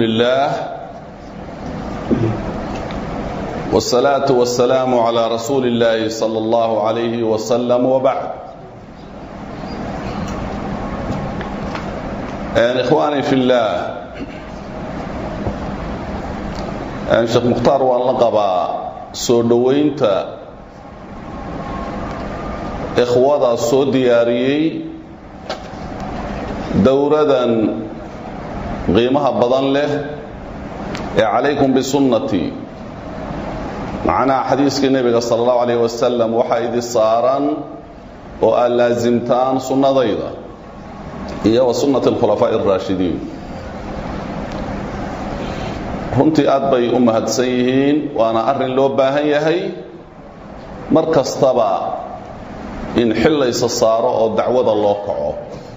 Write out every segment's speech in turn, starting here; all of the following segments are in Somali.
لله والصلاة والسلام على رسول الله صلى الله عليه وسلم وبعد يعني إخواني في الله يعني شيخ مختار وان لقبا soo dhoweynta ikhwada soo diyaariyey dowradan qiimaha badan leh ee calaykum bisunnatii macnaha xadiiskii nebiga sala allahu calayh wasalam waxaa idi saaran oo aad laasimtaan sunnadayda iyo wa sunnati alkhulafaa'i alraashidiin runtii aad bay u mahadsan yihiin waana arrin loo baahan yahay mar kastaba in xillaysa saaro oo dacwada loo kaco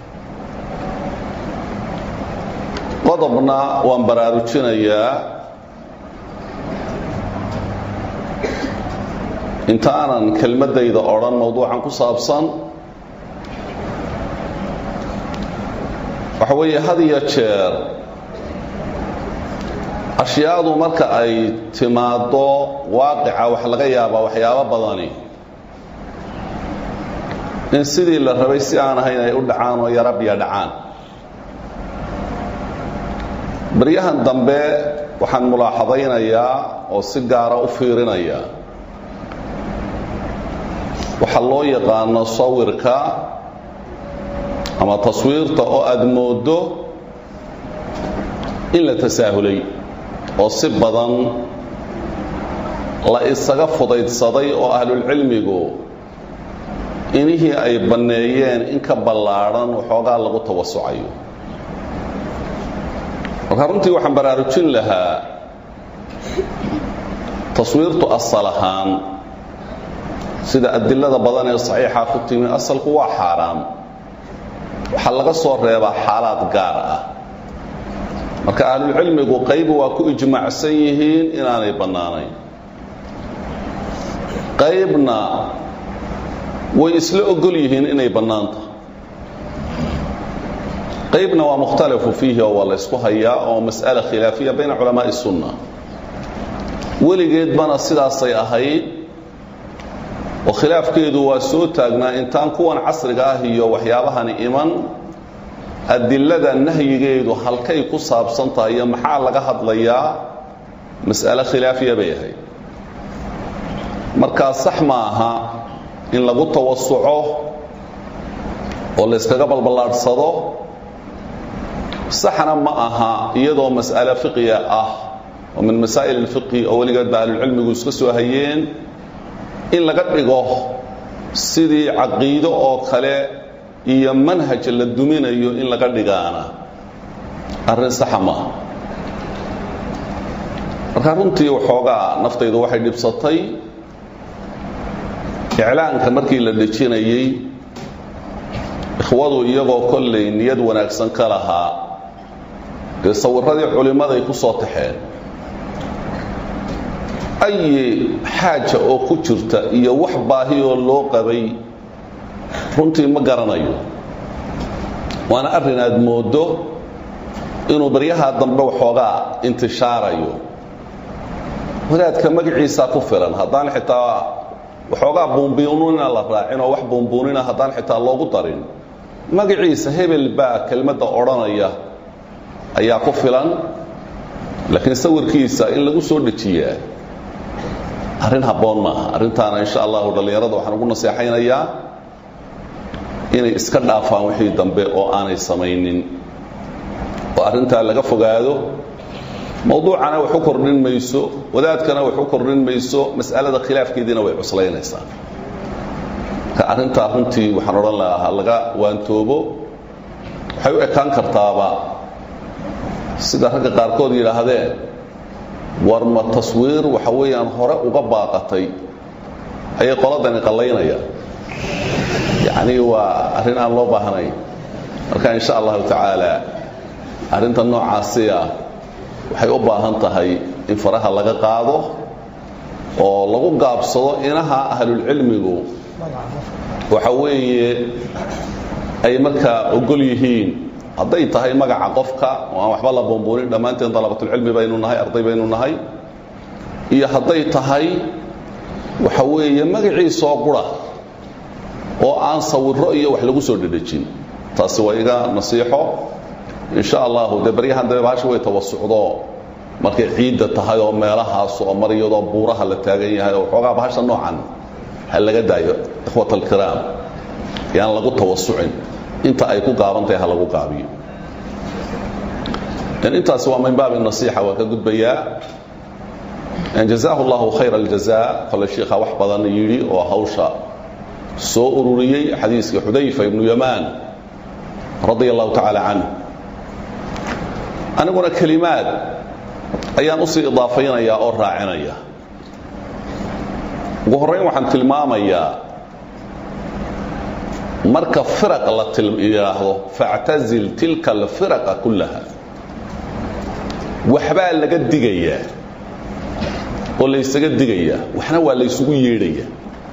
qodobna waan baraarujinayaa intaanan kelmaddayda odhan mowduucan ku saabsan waxa weeye had iyo jeer ashyaadu marka ay timaaddo waaqica waxa laga yaabaa waxyaabo badani in sidii la rabay si aan ahayn ay u dhacaan oo yarabya dhacaan baryahan dambe waxaan mulaaxadaynayaa oo si gaara u fiirinayaa waxaa loo yaqaano sawirka ama taswiirta oo aada mooddo in la tasaahulay oo si badan la isaga fudaydsaday oo ahlulcilmigu inihii ay banneeyeen in ka ballaadhan waxoogaa lagu tawasucayo markaa runtii waxaan baraarujin lahaa taswiirtu asal ahaan sida adilada badan ee saxiixa ku timi asalku waa xaaraam waxaa laga soo reebaa xaalaad gaar ah marka ahlulcilmigu qayb waa ku ijmaacsan yihiin inaanay bannaanayn qaybna way isla ogol yihiin inay bannaanta qaybna waa mukhtalafu fiihi oo waa la ysku hayaa oo mas'ala khilaafiya bayna culamaa'i sunna weligeedbana sidaasay ahayd oo khilaafkeedu waa soo taagnaa intaan kuwan casriga ah iyo waxyaabahani iman adilada nahyigeedu halkay ku saabsan tahay iyo maxaa laga hadlayaa mas'ale khilaafiya bay ahayd markaa sax ma aha in lagu tawasuco oo layskaga balballaadhsado saxna ma aha iyadoo mas'ale fiqiya ah oo min masaa'il alfiqhi oo weligeed ba ahlulcilmigu iska soo hayeen in laga dhigo sidii caqiido oo kale iyo manhaj la duminayo in laga dhigaana arrin saxa maaha markaa runtii waxoogaa naftaydu waxay dhibsatay iclaanka markii la dhejinayey ikhwadu iyagoo kollay niyad wanaagsan ka lahaa dee sawirradii culimmaday ku soo taxeen ayi xaaja oo ku jirta iyo wax baahiyoo loo qabay runtii ma garanayo waana arrin aad mooddo inuu baryaha dambe waxoogaa intishaarayo wadaadka magaciisaa ku filan haddaan xitaa waxoogaa buunbuunina la raacin oo wax buunbuunina haddaan xitaa loogu darin magaciisa hebel baa kelmadda odhanaya ayaa ku filan laakiin sawirkiisa in lagu soo dejiyaa arrin habboon maaha arrintaana insha allahu dhallinyarada waxaan ugu naseexaynayaa inay iska dhaafaan wixii dambe oo aanay samaynin oo arrintaa laga fogaado mawduucana wax u kordhin mayso wadaadkana wax u kordhin mayso mas'alada khilaafkeediina way cuslaynaysaa marka arrintaa runtii waxaan odhan lahaa laga waantoobo waxay u ekaan kartaaba sida ragga qaarkood yidhaahdeen war ma taswiir waxa weeyaan hore uga baaqatay ayay qoladani qallaynayaan yacnii waa arrin aan loo baahnayn marka insha allahu tacaala arrinta noocaasi ah waxay u baahan tahay in faraha laga qaado oo lagu gaabsado inaha ahlulcilmigu waxa weeye ay markaa ogol yihiin hadday tahay magaca qofka oo aan waxba la buunbuunin dhammaanteen dalabatulcilmi baynu nahay arday baynu nahay iyo hadday tahay waxa weeye magaciisoo qura oo aan sawiro iyo wax lagu soo dhedhejin taasi waa iga nasiixo insha allahu dee baryahan dambe bahasha way tawasucdo markay ciidda tahay oo meelahaas oo mar iyadoo buuraha la taagan yahay oo xoogaa bahasha noocan ha laga daayo ikhwat alkiraam yaan lagu tawasucin inta ay ku gaaban tahay ha lagu gaabiyo intaasi waa min baabi nasiixa waan ka gudbayaa jazaahu llahu khayra aljaza kole shiikha wax badan yidhi oo hawsha soo ururiyey xadiiska xudayfa ibnu yamaan radia allahu tacaala canh aniguna kelimaad ayaan usii idaafaynaya oo raacinaya ugu horrayn waxaan tilmaamayaa marka firaq la yidhaahdo factazil tilka alfiraqa kullaha waxbaa laga digayaa oo laysaga digayaa waxna waa laysugu yeedhaya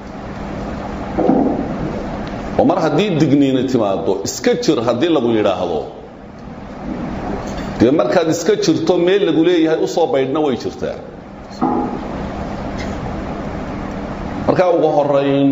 oo mar haddii digniini timaado iska jir haddii lagu yidhaahdo dee markaad iska jirto meel lagu leeyahay u soo baydhna way jirtaa markaa ugu horayn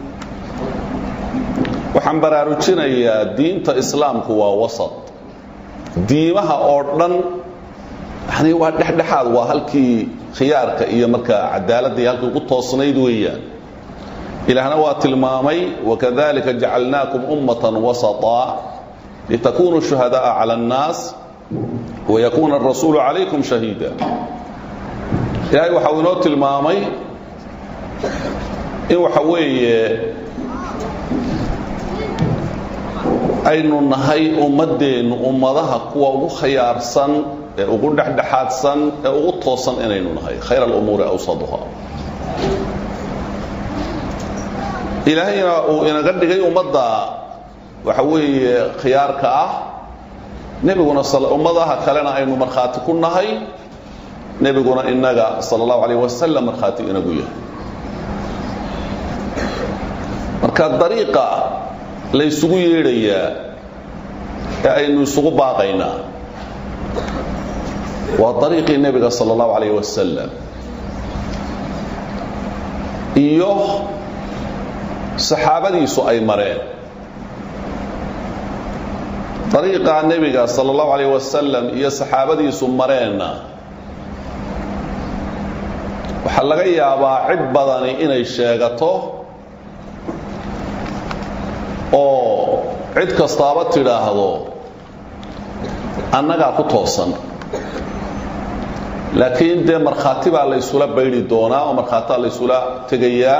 waxaan baraarujinayaa diinta islaamku waa wasat diimaha oo dhan yani waa dhexdhexaad waa halkii khiyaarka iyo markaa cadaaladda iyo halkii ugu toosnayd weeyaan ilaahna waa tilmaamay wakadalika jacalnaakum ummatan wasaطa litakunuu shuhadaءa calى الnaas wayakuuna الrasuulu calaykum shahiida ilaahay waxa uu inoo tilmaamay in waxa weeye aynu nahay ummaddeennu ummadaha kuwa ugu khayaarsan ee ugu dhexdhexaadsan ee ugu toosan inaynu nahay khayr alumuuri awsaduha ilaahayna uu inaga dhigay ummadda waxa weeye khiyaarka ah nebiguna ummadaha kalena aynu markhaati ku nahay nebiguna inaga sala allahu alayh wasalam markhaati inagu yahay marka dariiqa laysugu yeedhayaa ee aynu isugu baaqaynaa waa dariiqii nebiga sala allahu alayh wasalam iyo saxaabadiisu ay mareen dariiqaa nebiga sala allahu alayh wasalam iyo saxaabadiisu mareenna waxaa laga yaabaa cid badani inay sheegato oo cid kastaaba tidhaahdo annagaa ku toosan laakiin dee markhaati baa laysula baydhi doonaa oo markhaatia laysula tegayaa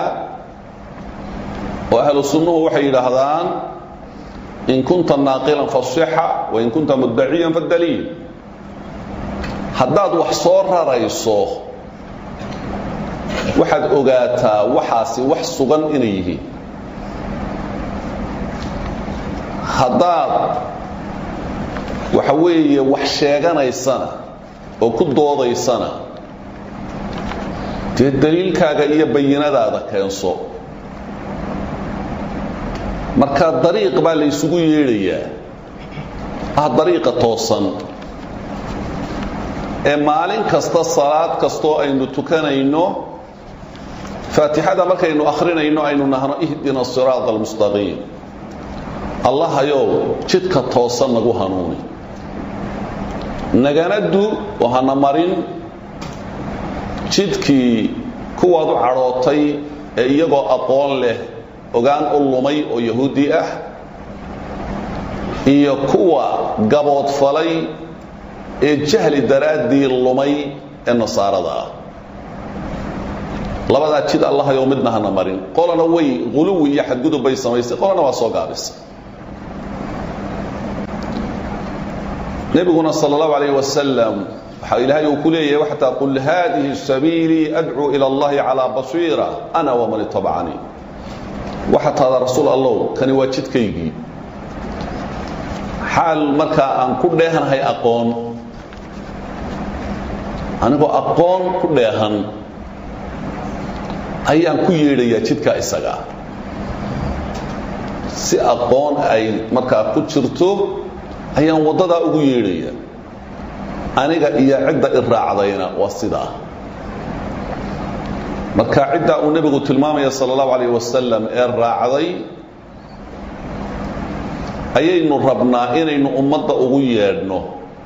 oo ahlu sunnuhu waxay yidhaahdaan in kunta naaqilan fasixa wain kunta muddaciyan fadaliil haddaad wax soo rarayso waxaad ogaataa waxaasi wax sugan inay yihiin haddaad waxa weeye wax sheeganaysana oo ku doodaysana dee daliilkaaga iyo bayinadaada keenso marka dariiq baa laysugu yeedhayaa ah dariiqa toosan ee maalin kasta salaad kastoo aynu tukanayno faatixada markaynu akhrinayno aynu nahno ihdina siraada almustaqiim allahayow jidka toosan nagu hanuuni nagana du oo hana marin jidkii kuwaad u cadhootay ee iyagoo aqoon leh ogaan u lumay oo yahuudi ah iyo kuwa gaboodfalay ee jahli daraaddii lumay ee nasaarada ah labadaa jid allahayow midna hana marin qolana way quluwi iyo xadgudub bay samaysay qolana waa soo gaabisay nebiguna sal اllahu alayh wasalam waxaa ilaahay uu ku leeyahay waxtaa qul haadihi sabiilii adcuu ila اllahi calىa basiira ana waman itabacanii waxa taada rasuul allow kani waa jidkaygii xaal markaa aan ku dheehanahay aqoon anigoo aqoon ku dheehan ayaan ku yeedhayaa jidkaa isagaa si aqoon ay markaa ku jirto ayaan waddadaa ugu yeedhaya aniga iyo cidda i raacdayna waa sidaa marka ciddaa uu nebigu tilmaamaya sala allahu calayh wasalam ee raacday ayaynu rabnaa inaynu ummadda ugu yeedhno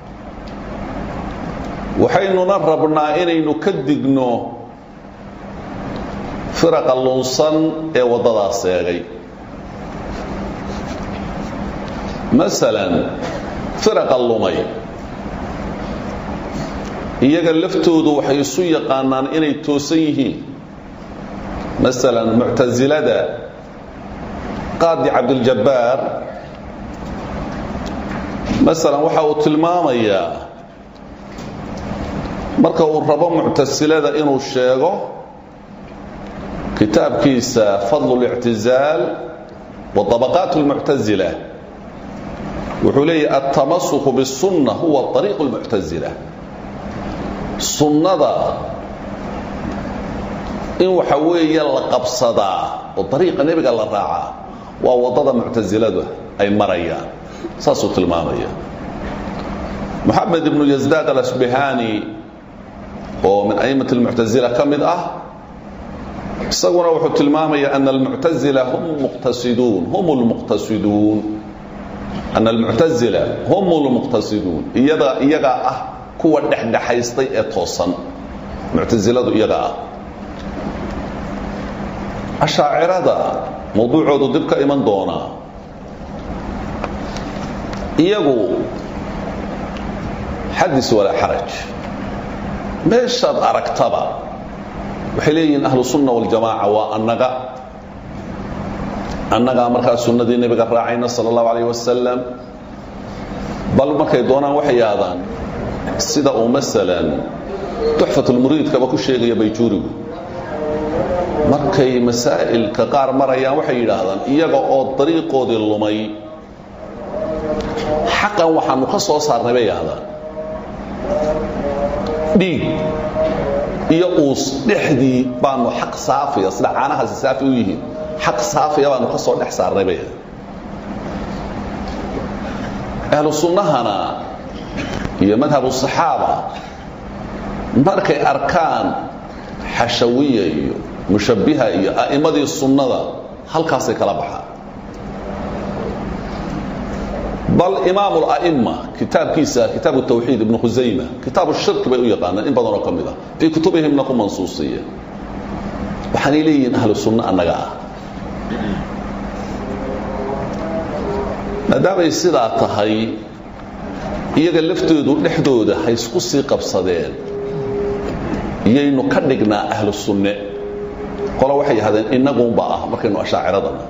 waxaynuna rabnaa inaynu ka digno firaqa lunsan ee waddadaas eegay masalan firaqa lumay iyaga laftoodu waxay isu yaqaanaan inay toosan yihiin masalan muctasilada qaadi cabdiljabbaar masalan waxa uu tilmaamayaa marka uu rabo muctasilada inuu sheego kitaabkiisa fadlu اlictizaal wa طabaqaat اlmuctazila wuxuu leeyahy altamasuku biالsunna huwa طariiq اlmuctazila sunnada in waxa weeye la qabsadaa oo dariiqa nebiga la raacaa waa waddada muctasiladu ay marayaan saasuu tilmaamaya moxamed ibnu yasdaad alasbihani oo min a'immati almuctasila ka mid ah isaguna wuxuu tilmaamaya ana almuctazila hum muqtasiduun hum lmuqtasiduun ana almuctazila hum lmuqtasiduun iyada iyagaa ah kuwa dhexdhexaystay ee toosan muctasiladu iyagaa ah ashaacirada mawduucoodu dib ka iman doonaa iyagu xadis walaa xaraj meeshaad aragtaba waxay leeyihiin ahlu sunna waljamaaca waa annaga annagaa markaa sunnadii nebiga raacayna sala allahu calayh wasalam bal markay doonaan waxay yaahdaan sida uu masalan tuxfatulmuriidkaba ku sheegaya bayjuurigu markay masaa'ilka qaar marayaan waxay yidhaahdaan iyaga oo dariiqoodii lumay xaqan waxaanu ka soo saarnay bay yidhahdaan dhiig iyo uus dhexdii baanu xaq saafiya sida caanahaasi saafi u yihiin xaq saafiya baanu ka soo dhex saarnay bay yidhahdaan ahlu sunnahana iyo madhabu saxaaba markay arkaan xashawiya iyo mushabbiha iyo a'immadii sunnada halkaasay kala baxaan bal imaamu la'imma kitaabkiisa kitaabu tawxiid ibnu khusayma kitaabu shirki bay u yaqaanaan in badanoo ka mid ah fii kutubihimna ku mansuusiya waxaanay leeyihiin ahlu sunno annaga ah maadaamay sidaa tahay iyaga laftoodu dhexdooda ha isku sii qabsadeen iyaynu ka dhignaa ahlu sunne qolo waxay yahdeen innagunba ah markaynu ashaaciradana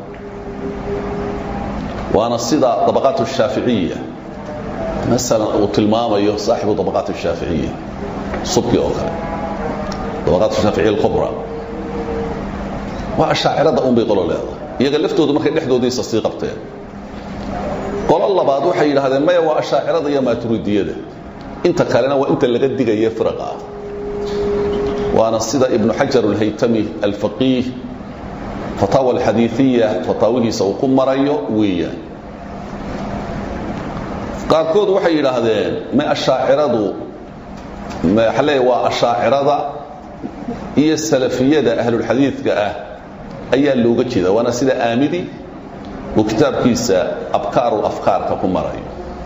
waana sida dabaqaat الshaaficiya masalan uu tilmaamayo saaxibu dabaqaat الshaaficiya subki oo kale dabaqaat shaaficiya اlkubra waa ashaacirada un bay qolo leedahay iyaga laftoodu markay dhexdoodiisa sii qabteen qolo labaad waxay yidhahdeen maya waa ashaacirada iyo maaturidiyada inta kalena waa inta laga digaya firaqa ah waana sida ibnu xajar alhaytami alfaqiih fataawa alxadiiiya fataawihiisa uu ku marayo weeyaan qaarkood waxay yidhaahdeen ma ashaaciradu waxa leeya waa ashaacirada iyo salafiyada ahlulxadiidka ah ayaa looga jeeda waana sida aamidi uu kitaabkiisa abkaaru afkaarka ku marayo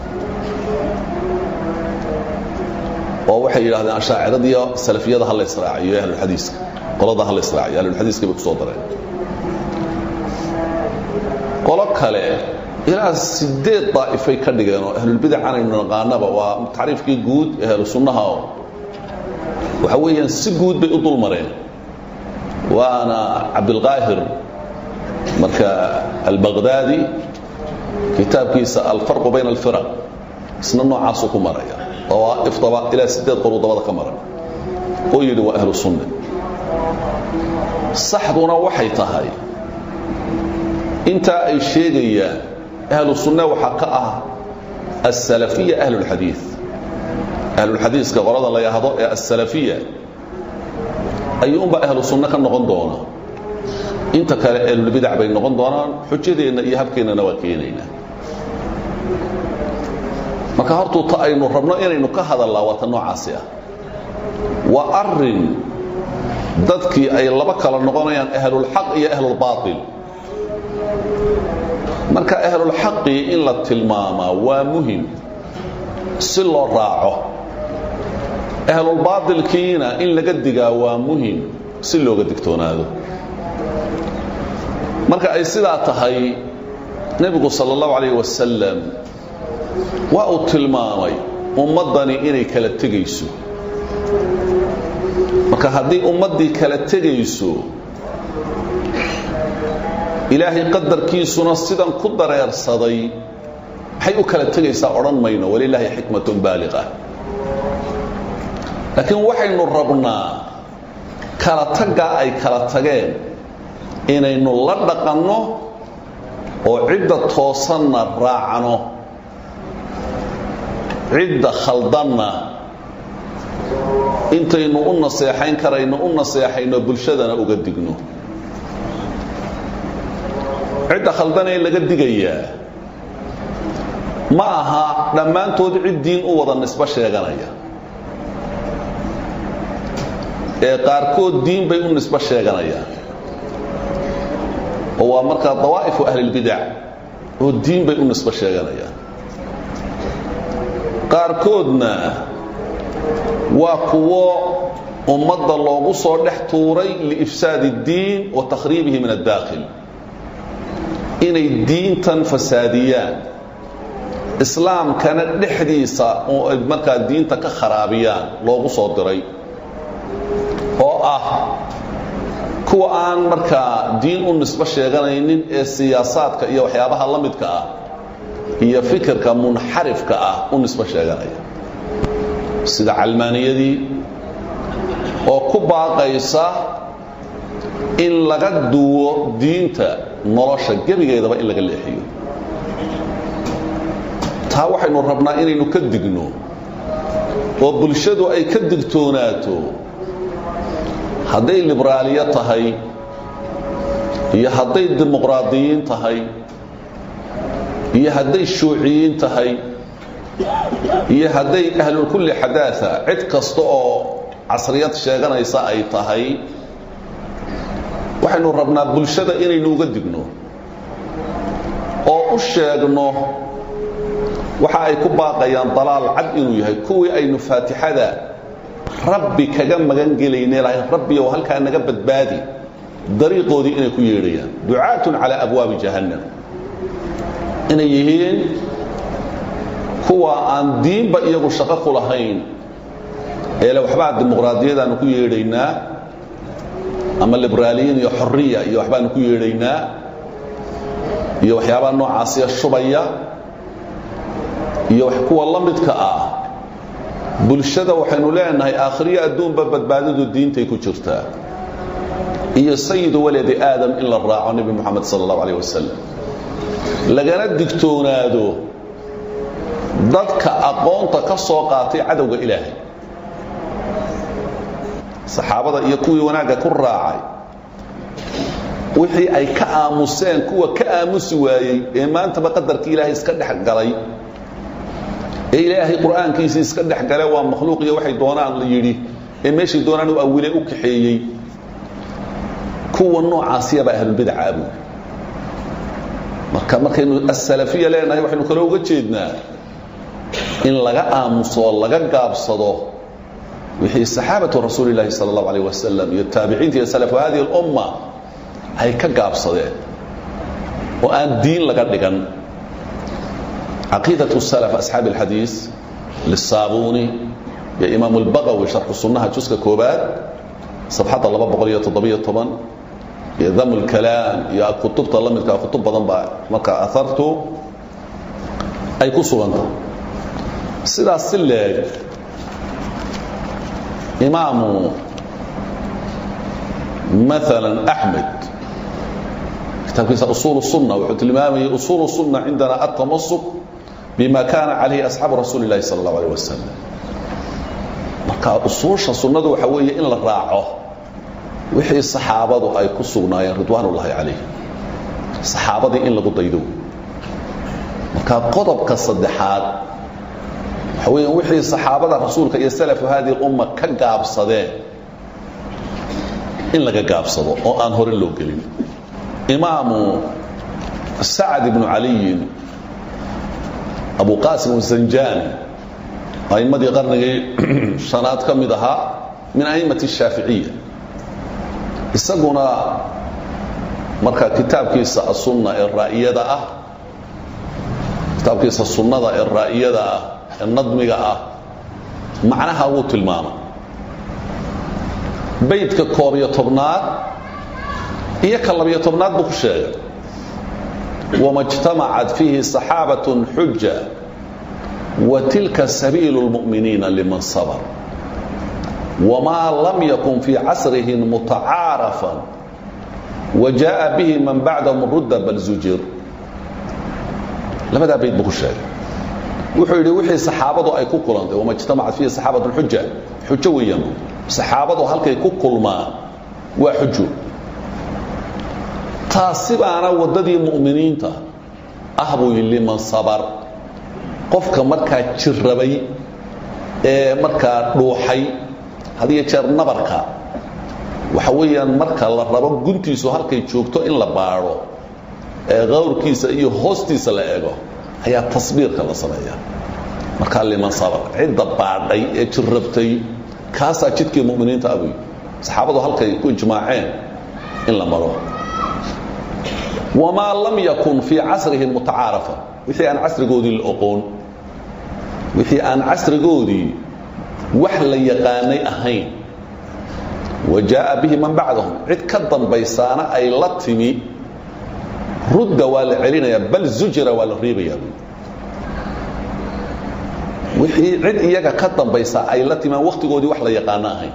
oo waxay yidhahdeen ashaaciradiiyo salafiyada ha la israaciyo ahlulxadiiska qolada ha la israaciyo ahlulxadiiska bay ku soo dareen qolo kale ilaa sideed daa'ifay ka dhigeen oo ahlulbidacan aynu naqaanaba waa tacriifkii guud ee ahlu sunnaha oo waxa weeyaan si guud bay u dul mareen waana cabdilqaahir marka albaqdaadi kitaabkiisa alfarqu bayna alfiraq isna noocaasuu ku maraya dawaa'iftaba ilaa sideed qoluu dabada ka maray oo yidhi waa ahlu sunna saxduna waxay tahay intaa ay sheegayaan ahlu sunna waxaa ka ah asalafiya ahlulxadiid ahlulxadiiska qolada la yahdo ee asalafiya ayuunba ahlu sunno ka noqon doona inta kale ahlulbidac bay noqon doonaan xujadeenna iyo habkeennana waa keenaynaa marka hortuu ta aynu rabno inaynu ka hadallaa waa ta noocaasi ah waa arin dadkii ay laba kala noqonayaan ahlulxaq iyo ahlulbaail marka ahlulxaqii in la tilmaamaa waa muhim si loo raaco ahlulbaailkiina in laga digaa waa muhim si looga digtoonaado marka ay sidaa tahay nebigu sal اllahu alayh wasalam waa uu tilmaamay ummaddani inay kala tegayso marka haddii ummaddii kala tegayso ilaahay qadarkiisuna sidan ku dareersaday maxay u kala tegaysaa odhan mayno walilaahi xikmatun baaliqa laakiin waxaynu rabnaa kala taggaa ay kala tageen inaynu la dhaqanno oo cidda toosanna raacno cidda khaldanna intaynu u naseexayn karayno u naseexayno bulshadana uga digno cidda khaldanee laga digayaa ma aha dhammaantood cid diin u wada nisbo sheeganaya ee qaarkood diin bay u nisbo sheeganayaan oo waa markaa dawaa'ifu ahlilbidac oo diin bay u nisbo sheeganayaan qaarkoodna waa kuwo ummadda loogu soo dhex tuuray liifsaadi اddiin wa takhriibihi min addaakhil inay diintan fasaadiyaan islaamkana dhexdiisa oo ay markaa diinta ka kharaabiyaan loogu soo diray oo ah kuwa aan markaa diin u nisbo sheeganaynin ee siyaasaadka iyo waxyaabaha la midka ah iyo fikirka munxarifka ah u nisbo sheeganaya sida calmaaniyadii oo ku baaqaysa in laga duwo diinta nolosha gebigeedaba in laga leexiyo taa waxaynu rabnaa inaynu ka digno oo bulshadu ay ka digtoonaato hadday liberaaliyo tahay iyo hadday dimuqraadiyiin tahay iyo hadday shuuciyiin tahay iyo hadday ahlulkulli xadaaa cid kasta oo casriyad sheeganaysa ay tahay waxaynu rabnaa bulshada inaynu uga digno oo u sheegno waxa ay ku baaqayaan dalaal cad inuu yahay kuwii aynu faatixada rabbi kaga magan gelayne lahay rabbiyow halkaa naga badbaadi dariiqoodii inay ku yeedhayaan ducaatun calaa abwaabi jahannam inay yihiin kuwa aan diinba iyagu shaqo ku lahayn eele waxbaa dimuqraadiyadaanu ku yeedhaynaa ama liberaaliyiin iyo xoriya iyo waxbaanu ku yeedhaynaa iyo waxyaabaha noocaasiya shubaya iyo kuwa la midka ah bulshada waxaynu leenahay aakhiriyo adduunba badbaadadu diintay ku jirtaa iyo sayidu waladi aadam in la raaco nebi moxamed sal allahu alayh wasalam lagana digtoonaado dadka aqoonta ka soo qaatay cadowga ilaahay saxaabada iyo kuwii wanaagga ku raacay wixii ay ka aamuseen kuwa ka aamusi waayey ee maantaba qadarkii ilaahay iska dhex galay ee ilaahay qur'aankiisii iska dhex gale waa makhluuq iyo waxay doonaan la yidhi ee meeshay doonaan u awile u kaxeeyey kuwa noocaasiyaba ahlulbidaca abuud marka markaynu asalafiya leenahay waxaynu kale uga jeednaa in laga aamuso laga gaabsado wixii saxaabatu rasuuli llaahi sala allahu alayh wasalam iyo taabiciinta iyo salafu hadihi alumma ay ka gaabsadeen oo aan diin laga dhigan caqiidaة salaf asxaabi اlxadiis liلsaabuuni iyo imaamu اlbaqawi sharxu sunnaha juska koobaad sabxadda laba boqol iyo toddobiyo toban iyo dam اlkalaam iyo kutubta la midka kutub badan baa markaa ahartu ay ku suganta sidaas si leeg imaamu maala axmed kitaabkiisa usul الsunna wuxuu tilmaamayay usul الsunna cindana aلtamasuk bima kana calayhi asxaabu rasuuli اllahi salى اllahu alيه wasalam marka usuusha sunnadu waxa weeye in la raaco wixii saxaabadu ay ku sugnaayeen ridwaan ullahi calayh saxaabadii in lagu daydo marka qodobka saddexaad waxa weeyaan wixii saxaabada rasuulka iyo salafu hadihi umma ka gaabsadeen in laga gaabsado oo aan hore loo gelin imaamu sacd ibnu caliyin abu qaasim zanjani aimmadii qarnigii shanaad ka mid ahaa min a'immati shaaficiya isaguna marka kitaabkiisa asunna ee raa'iyada ah kitaabkiisa sunnada ee raa'iyada ah ee nadmiga ah macnaha wuu tilmaamay baydka koob iyo tobnaad iyo ka labiyo tobnaad buu ku sheegay wama اجtamacat fiihi صaxaabaة xuja wa tilka sabiilu اlmu'miniina liman sabr wma lam yakun fii casrihim mutacaarafan wa jaءa bihi man bacdahum rudda bal zujir labadaa bayd buu ku sheegay wuxuu yidhi wixii saxaabadu ay ku kulantay wama اjtamacat fiihi صaxaabaة xuja xujo weeyaan saxaabadu halkay ku kulmaan waa xujo taasi baana waddadii mu'miniinta ah buu yidhi liman sabar qofka markaa jirrabay ee markaa dhuuxay had iyo jeer nabarka waxa weeyaan marka la rabo guntiisu halkay joogto in la baadho ee qawrkiisa iyo hoostiisa la eego ayaa tasbiirka la sameeya markaa liman sabar cidda baadhay ee jirrabtay kaasaa jidkii mu'miniinta abuy saxaabadu halkay ku ijmaaceen in la maro wamaa lam yakun fii casrihim mutacaarafa wixii aan casrigoodii la oqoon wixii aan casrigoodii wax la yaqaanay ahayn wa jaaa bihi man bacdahum cid ka dambaysaana ay la timi rudda waa la celinayaa bal zujira waa la reebayaa wixii cid iyaga ka dambaysa ay la timaan wakhtigoodii wax la yaqaano ahayn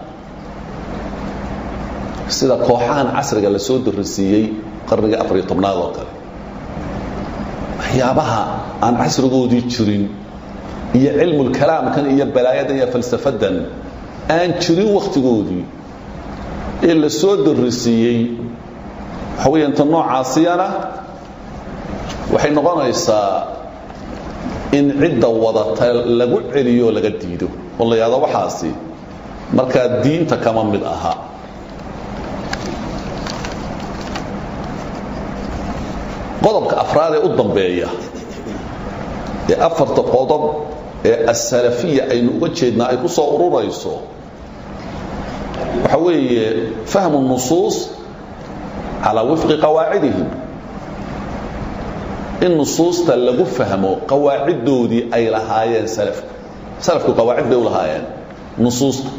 sida kooxahan casriga la soo darisiiyey qarnigii afariyo tobnaad oo kale waxyaabaha aan casrigoodii jirin iyo cilmulkalaamkan iyo balaayadan iyo falsafadan aan jirin wakhtigoodii ee la soo darisiiyey waxa weya inta noocaasiyana waxay noqonaysaa in cidda wadata lagu celiyo laga diido oo la yahdo waxaasi markaa diinta kama mid aha qodobka afraad ee u dambeeya ee afarta qodob ee asalafiya aynu uga jeednaa ay ku soo ururayso waxa weeye fahmu nusuus calaa wifqi qawaacidihim in nusuusta lagu fahmo qawaaciddoodii ay lahaayeen salafku salafku qawaacid bay u lahaayeen nusuusta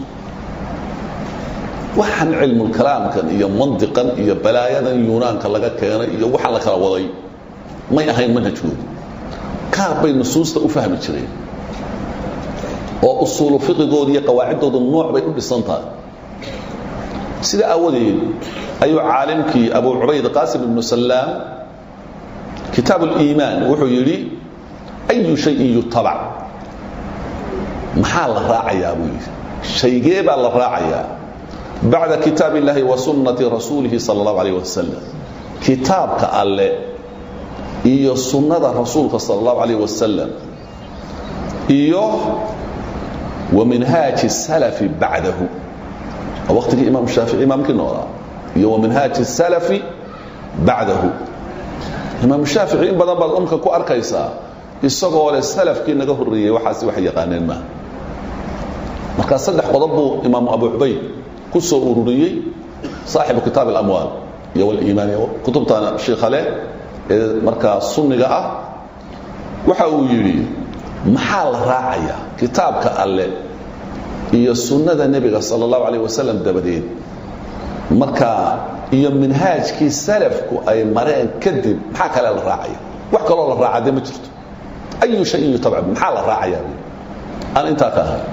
waxaan cilmulkalaamkan iyo mandiqan iyo balaayadan yunaanka laga keenay iyo waxaan la kala waday may ahayn manhajkoodu kaar bay nusuusta u fahmi jireen oo usuulu fiqigooda iyo qawaaciddooda nooc bay u dhisan tahay sida aawadeed ayuu caalimkii abu cubayd qaasim ibnu salaam kitaab اliimaan wuxuu yidhi ayu shayin yutabac maxaa la raacayaa buu yidhi shaygee baa la raacayaa bacda kitaab اllahi wa sunnati rasuulihi salى اllahu alayh wasalam kitaabka alle iyo sunnada rasuulka salى اllahu alayh wasalam iyo wa minhaaji salafi bacdahu waa waqtigii imaam shaafici imaamkii noolaa iyo wa minhaaji salafi bacdahu imaam shaafici in badan baad umka ku arkaysaa isagoo leh salafkii naga horreeyey waxaasi wax yaqaaneen maaha markaa saddex qodob buu imaamu abu cubayd ku soo ururiyey saaxibu kitaab alamwaal iyo waliimaan iyo kutubtan shiikha leh ee markaa sunniga ah waxa uu yidhi maxaa la raacayaa kitaabka alle iyo sunnada nebiga sala allahu alayh wasalam dabadeed markaa iyo minhaajkii salafku ay mareen kadib maxaa kale la raacaya wax kaloo la raaca dee ma jirto ayu shayin yutabca maxaa la raacayaa aan intaa ka ahay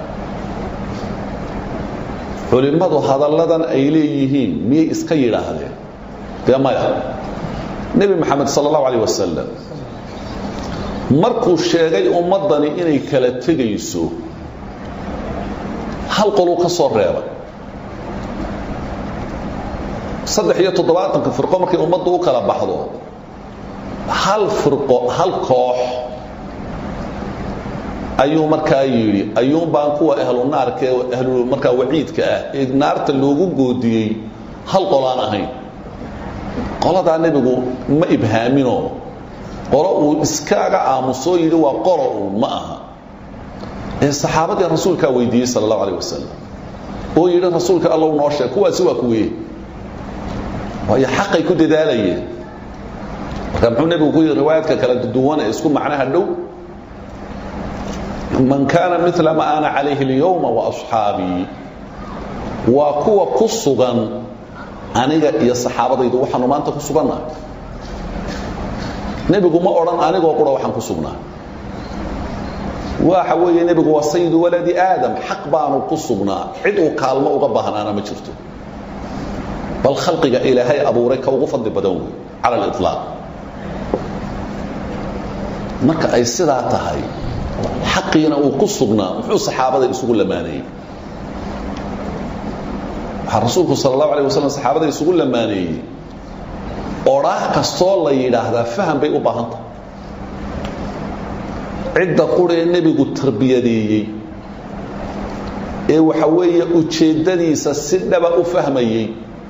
culimmadu hadalladan ay leeyihiin miyay iska yidhaahdeen dee maya nebi moxamed sala allahu alayh wasalam markuu sheegay ummaddani inay kala tegayso hal qoluu ka soo reebay saddex iyo toddobaatanka firqo markay ummaddu u kala baxdo hal firqo hal koox ayuu markaa yidhi ayuun baan kuwa ahlu naarka ee ahlu markaa waciidka ah ee naarta loogu goodiyey hal qolaan ahayn qoladaa nebigu ma ibhaaminoo qolo uu iskaaga aamusoo yidhi waa qolo uun ma aha ee saxaabadii rasuulkaa weydiiyey sala allahu alayh wasalam oo yidhi rasuulka allow noo sheeg kuwaasi waa kuweye waayo xaqay ku dadaalayeen marka muxuu nebigu ku yidhi riwaayaadka kala duwan ee isku macnaha dhow man kaana mila ma ana calayhi اlyowma waasxaabii waa kuwa ku sugan aniga iyo saxaabadaydu waxaanu maanta ku sugannahay nebigu ma odhan anigoo qura waxaan ku sugnaa waxa weeye nebigu waa sayidu waladi aadam xaq baanu ku sugnaa cid uu kaalmo uga baahnaana ma jirto bal khalqiga ilaahay abuuray ka ugu fadli badan wey cala aliطlaaq marka ay sidaa tahay xaqiina uu ku sugnaa muxuu saxaabada isugu lamaanayey waxaa rasuulku sal allahu alay wasalam saxaabada isugu lamaaneeyey odhaah kastoo la yidhaahdaa faham bay u baahan tahay cidda quree nebigu tarbiyadeeyey ee waxa weeye ujeeddadiisa si dhaba u fahmayey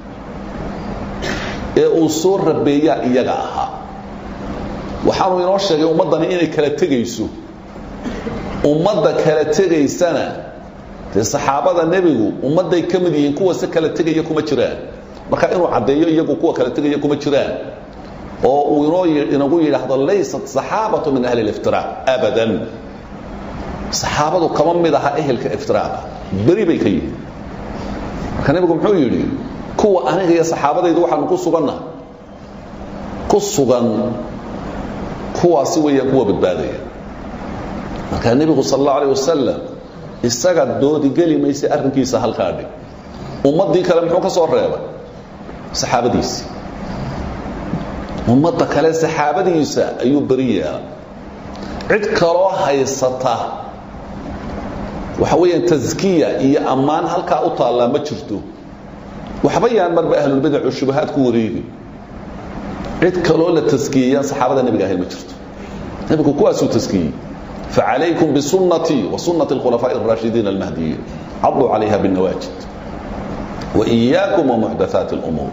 ee uu soo rabeeyaa iyaga ahaa waxaanu inoo sheegay ummaddani inay kala tegayso ummadda kala tegaysana dee saxaabada nebigu ummadday ka mid yihiin kuwa si kala tegaya kuma jiraan marka inuu caddeeyo iyagu kuwa kala tegaya kuma jiraan oo uu inoo inagu yidhaahdo laysat saxaabatu min ahli اliftiraac abadan saxaabadu kama mid aha ehelka iftiraaca beri bay ka yihiin marka nebigu muxuu yidhi kuwa aniga iyo saxaabadaydu waxaanu ku sugannaha ku sugan kuwaasi weeyaan kuwa badbaadaya marka nebigu sal اllahu alيه wasalam isaga doodigeli maysa arrinkiisa halkaa dhig ummaddii kale muxuu ka soo reebay saxaabadiisi ummadda kale saxaabadiisa ayuu beri yeelay cid kaloo haysata waxa weeyaan taskiya iyo ammaan halkaa u taallaa ma jirto waxba yaan marba ahlulbidacu shubahaad ku wareegi cid kaloo la taskiyeyaan saxaabada nebiga ahayn ma jirto nebigu kuwaasuu taskiyey فعليكم بسنتي وسنة الخلفاء الراشدين المهديين عضوا عليها بالنواجد وإياكم ومحدثات الأمور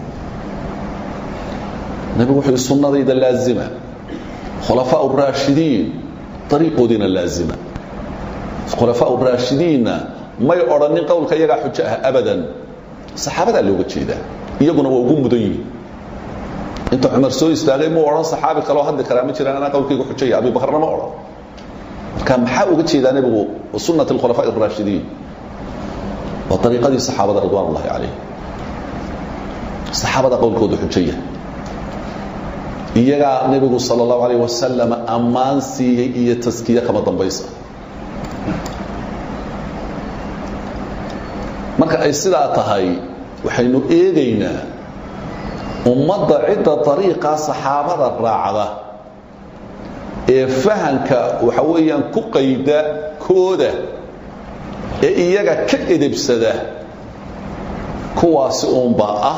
نبي وحي السنة ذي اللازمة خلفاء الراشدين طريق دين اللازمة خلفاء الراشدين ما يقرن قولك يقع حجها أبدا صحابة اللي وقت شيء ده يقولون وقوم مدين انت عمر سوي استاغي مو أران صحابي قالوا هذا كلامي جرى أنا قولك يقع حجها أبي بكر ما أران marka maxaa uga jeedaa nebigu sunat اlkhulafaaء الraashidiin waa ariiqadii saxaabada ridwan اllahi calayh saxaabada qowlkooda xujaya iyagaa nebigu salى اllahu alayh wasalam ammaan siiyey iyo taskiye kama dambaysa marka ay sidaa tahay waxaynu eegaynaa ummadda cidda ariiqaa saxaabada raacda ee fahanka waxa weeyaan ku qayda kooda ee iyaga ka edebsada kuwaasi uunbaa ah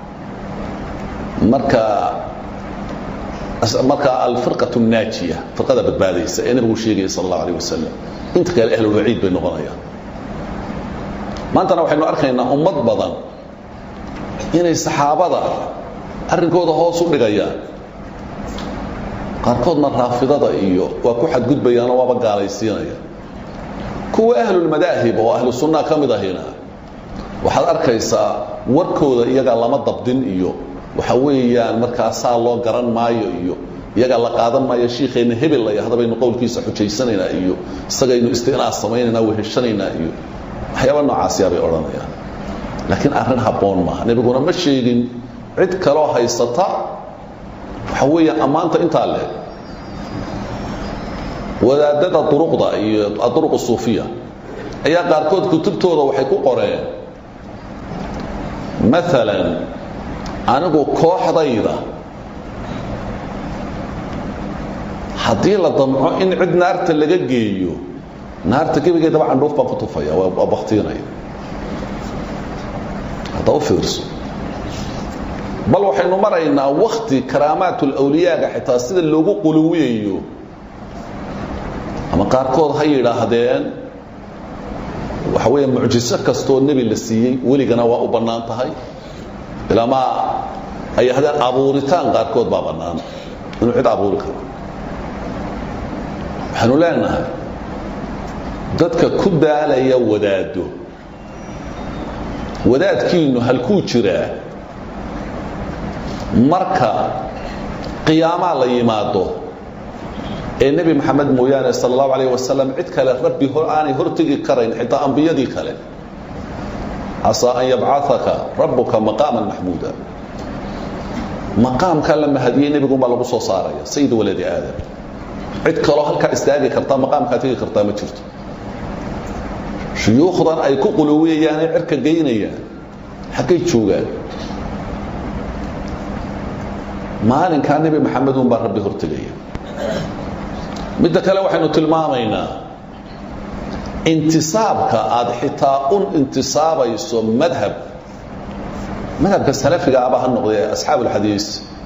markaa markaa alfirqaة الnaajiya firqada badbaadaysa ee nabigu sheegaya sal اllahu alيه wasalam inta kale ahlulwaciid bay noqonayaan maantana waxaynu arkaynaa ummad badan inay saxaabada arrinkooda hoos u dhigayaan qaarkoodna raafidada iyo waa ku xadgudbayaanoo waaba gaalaysiinaya kuwa ahlulmadaahib oo ahlu sunnaha ka mid ahina waxaad arkaysaa warkooda iyagaa lama dabdin iyo waxa weeyaan markaa saa loo garan maayo iyo iyagaa la qaadan maayo shiikeenna hebel ay hadabaynu qowlkiisa xujaysanaynaa iyo isagaynu istinaas samaynaynaa weheshanaynaa iyo waxyaaba noocaasiyaa bay odhanayaan laakiin arrin habboon maaha nebiguna ma sheegin cid kaloo haysata waxa weeyaan ammaanta intaa le wadaadada duruqda iyo aduruq suufiya ayaa qaarkood kutubtooda waxay ku qoreen maalan anigu kooxdayda haddii la damco in cid naarta laga geeyo naarta gebigeedaba candhuuf baan ku tufaya waa baktiinaya hadda u fiirso bal waxaynu maraynaa wakti karaamaat ulawliyaaga xitaa sida loogu quluwiyayo ama qaarkood ha yidhaahdeen waxa weeye mucjiso kastoo nebi la siiyey weligana waa u bannaan tahay ilaamaa ay yidhahdeen abuuritaan qaarkood baa bannaan inuu cid abuuri karo waxaanu leenahay dadka ku daalaya wadaado wadaadkiinnu halkuu jiraa marka qiyaamaa la yimaado ee nebi maxamed mooyaane sal allahu alayh wasalam cid kale rabbi aanay hortegi karayn xitaa ambiyadii kale casaa an yabcaaka rabbuka maqaaman maxmuuda maqaamkaa la mahadiyey nebigunbaa lagu soo saaraya sayid waladi aadam cid kaloo halkaa istaagi kartaa maqaamkaa tegi kartaa ma jirto shuyuukhdan ay ku quluwiyayaanay cirka geynayaan xaggay joogaan maalinkaa nebi maxamed un baa rabbi hortegaya midda kale waxaynu tilmaamaynaa intisaabka aad xitaa un intisaabayso madhab madhabka salafiga aba ha noqdee asxaab ulxadiis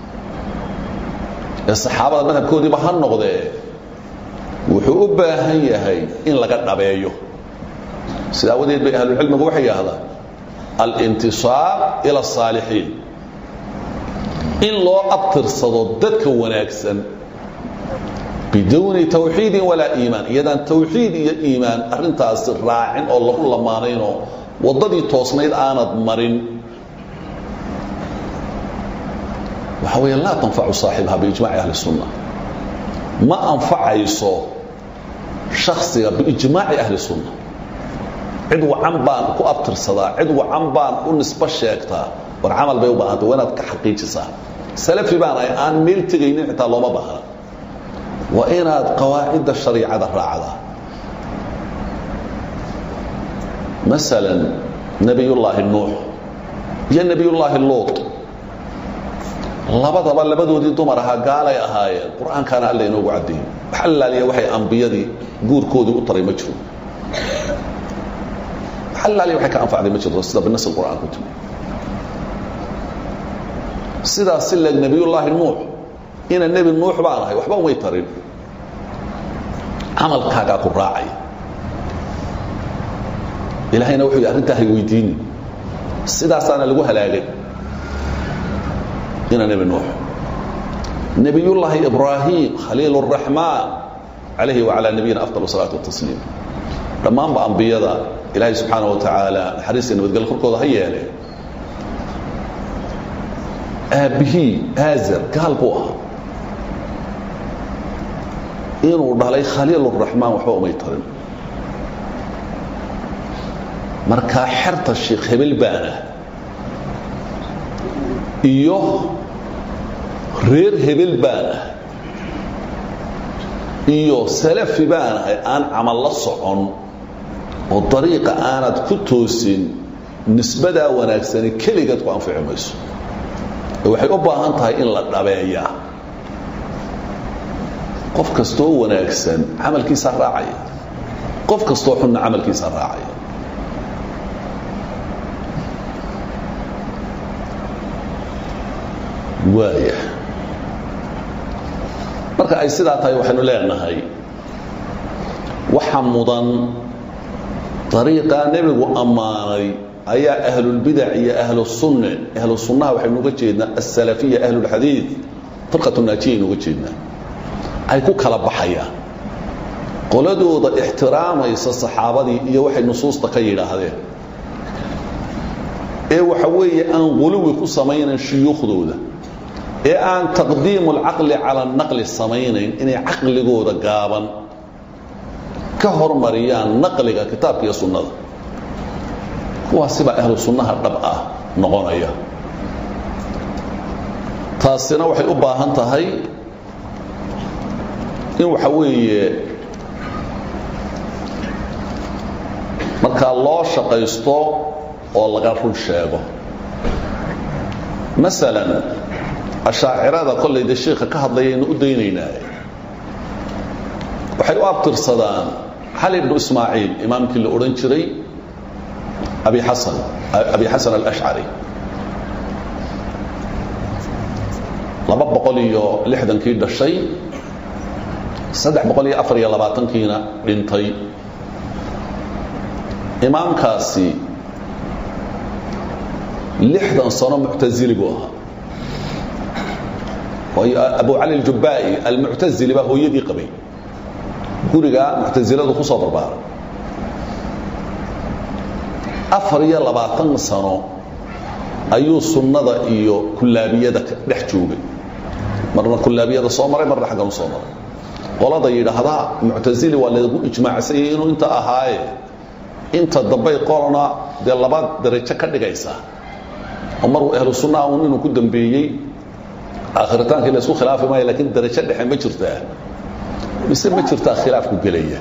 ee saxaabada madhabkoodiiba ha noqdee wuxuu u baahan yahay in laga dhabeeyo sida awadeed bay ahlulcilmigu waxay yidhahdaan alintisaab ila asaalixiin in loo abtirsado dadka wanaagsan biduuni tawxiidin walaa iimaan iyadaan tawxiid iyo iimaan arrintaasi raacin oo lagu lamaanaynoo waddadii toosnayd aanad marin waxa weeye laa tanfacu saaxibaha biijmaaci ahli sunna ma anfacayso shaksiga biijmaaci ahli sunna cid wacan baan ku abtirsadaa cid wacan baan u nisbo sheegtaa war camal bay u baahantay waa inaad ka xaqiijisaa salafi baan ahay aan meel tegaynin xitaa looma baahna waa inaad qawaacidda shariicada raacdaa masalan nebiyullaahi nuux iyo nebiyullaahi luut labadaba labadoodii dumar ahaa gaalay ahaayeen qur-aankaana alla inoogu caddeeyey wax allaaliya waxay ambiyadii guurkoodii u taray ma jiro wax allaaliya waxay ka anfacday ma jirto sida binasi qur'aan ku timi sidaas si leeg nebiyullaahi nuux ina nebi nuux baan ahay waxba umay tarin camalkaagaa ku raacaya ilaahayna wuxuu yidhi arrintaa hay weydiini sidaasaana lagu halaagay ina nebi nuux nebiyullaahi ibraahim khaliil الraxmaan calayhi wacalaa nabiyina afdal salaatu watasliim dhammaanba ambiyada ilaahay subxaana wa tacaala naxariiska nabadgelyo korkooda ha yeele aabbihii aazar gaal buu ahaa inuu dhalay khaliil الraxmaan waxba umay tarin markaa xerta sheekh hebel baana iyo reer hebel baan ah iyo salafi baan ahay aan camal la socon oo dariiqa aanad ku toosin nisbadaa wanaagsani keligaad ku anfici mayso ee waxay u baahan tahay in la dhabeeyaa qof kastoo wanaagsan camalkiisa raacaya qof kastoo xunna camalkiisa raacaya waaya marka ay sidaa tahay waxaynu leenahay waxa mudan dariiqaa nebigu ammaanay ayaa ahlulbidac iyo ahlusunne ahlu sunnaha waxaynu uga jeednaa asalafiya ahlulxadiid firqatu naajiya aynu uga jeednaa ay ku kala baxayaan qoladooda ixtiraamaysa saxaabadii iyo waxay nusuusta ka yidhaahdeen ee waxa weeye aan quluwi ku samaynan shuyuukhdooda ee aan taqdiimu alcaqli cala naqli samaynayn inay caqligooda gaaban ka hormariyaan naqliga kitaabka iyo sunnada kuwaasibaa ahlu sunnaha dhab ah noqonaya taasina waxay u baahan tahay in waxa weeye markaa loo shaqaysto oo laga run sheego masalan ashaacirada kollayda sheikha ka hadlayaynu u daynaynaa waxay u abtirsadaan xali ibnu ismaaciil imaamkii la odhan jiray abi xasan abi xasan alashcari laba boqol iyo lixdankii dhashay saddex boqol iyo afar iyo labaatankiina dhintay imaamkaasi lixdan sano muctazili buu ahaa waayo abu cali aljubaa'i almuctazili baa hooyadii qabay guriga muctasiladu ku soo barbaaray afar iyo labaatan sano ayuu sunnada iyo kullaabiyada dhex joogay marna kullaabiyada soo maray marna xaggan u soo maray qolada yidhaahda muctasili waa lagu ijmaacsanyay inuu inta ahaaye inta dambay qolona dee laba darajo ka dhigaysaa oo maruu ahlu sunnaha un inuu ku dambeeyey aakhritaankii la isku khilaafi maayo lakiin darajo dhexe ma jirtaa mise ma jirtaa khilaafku gelaya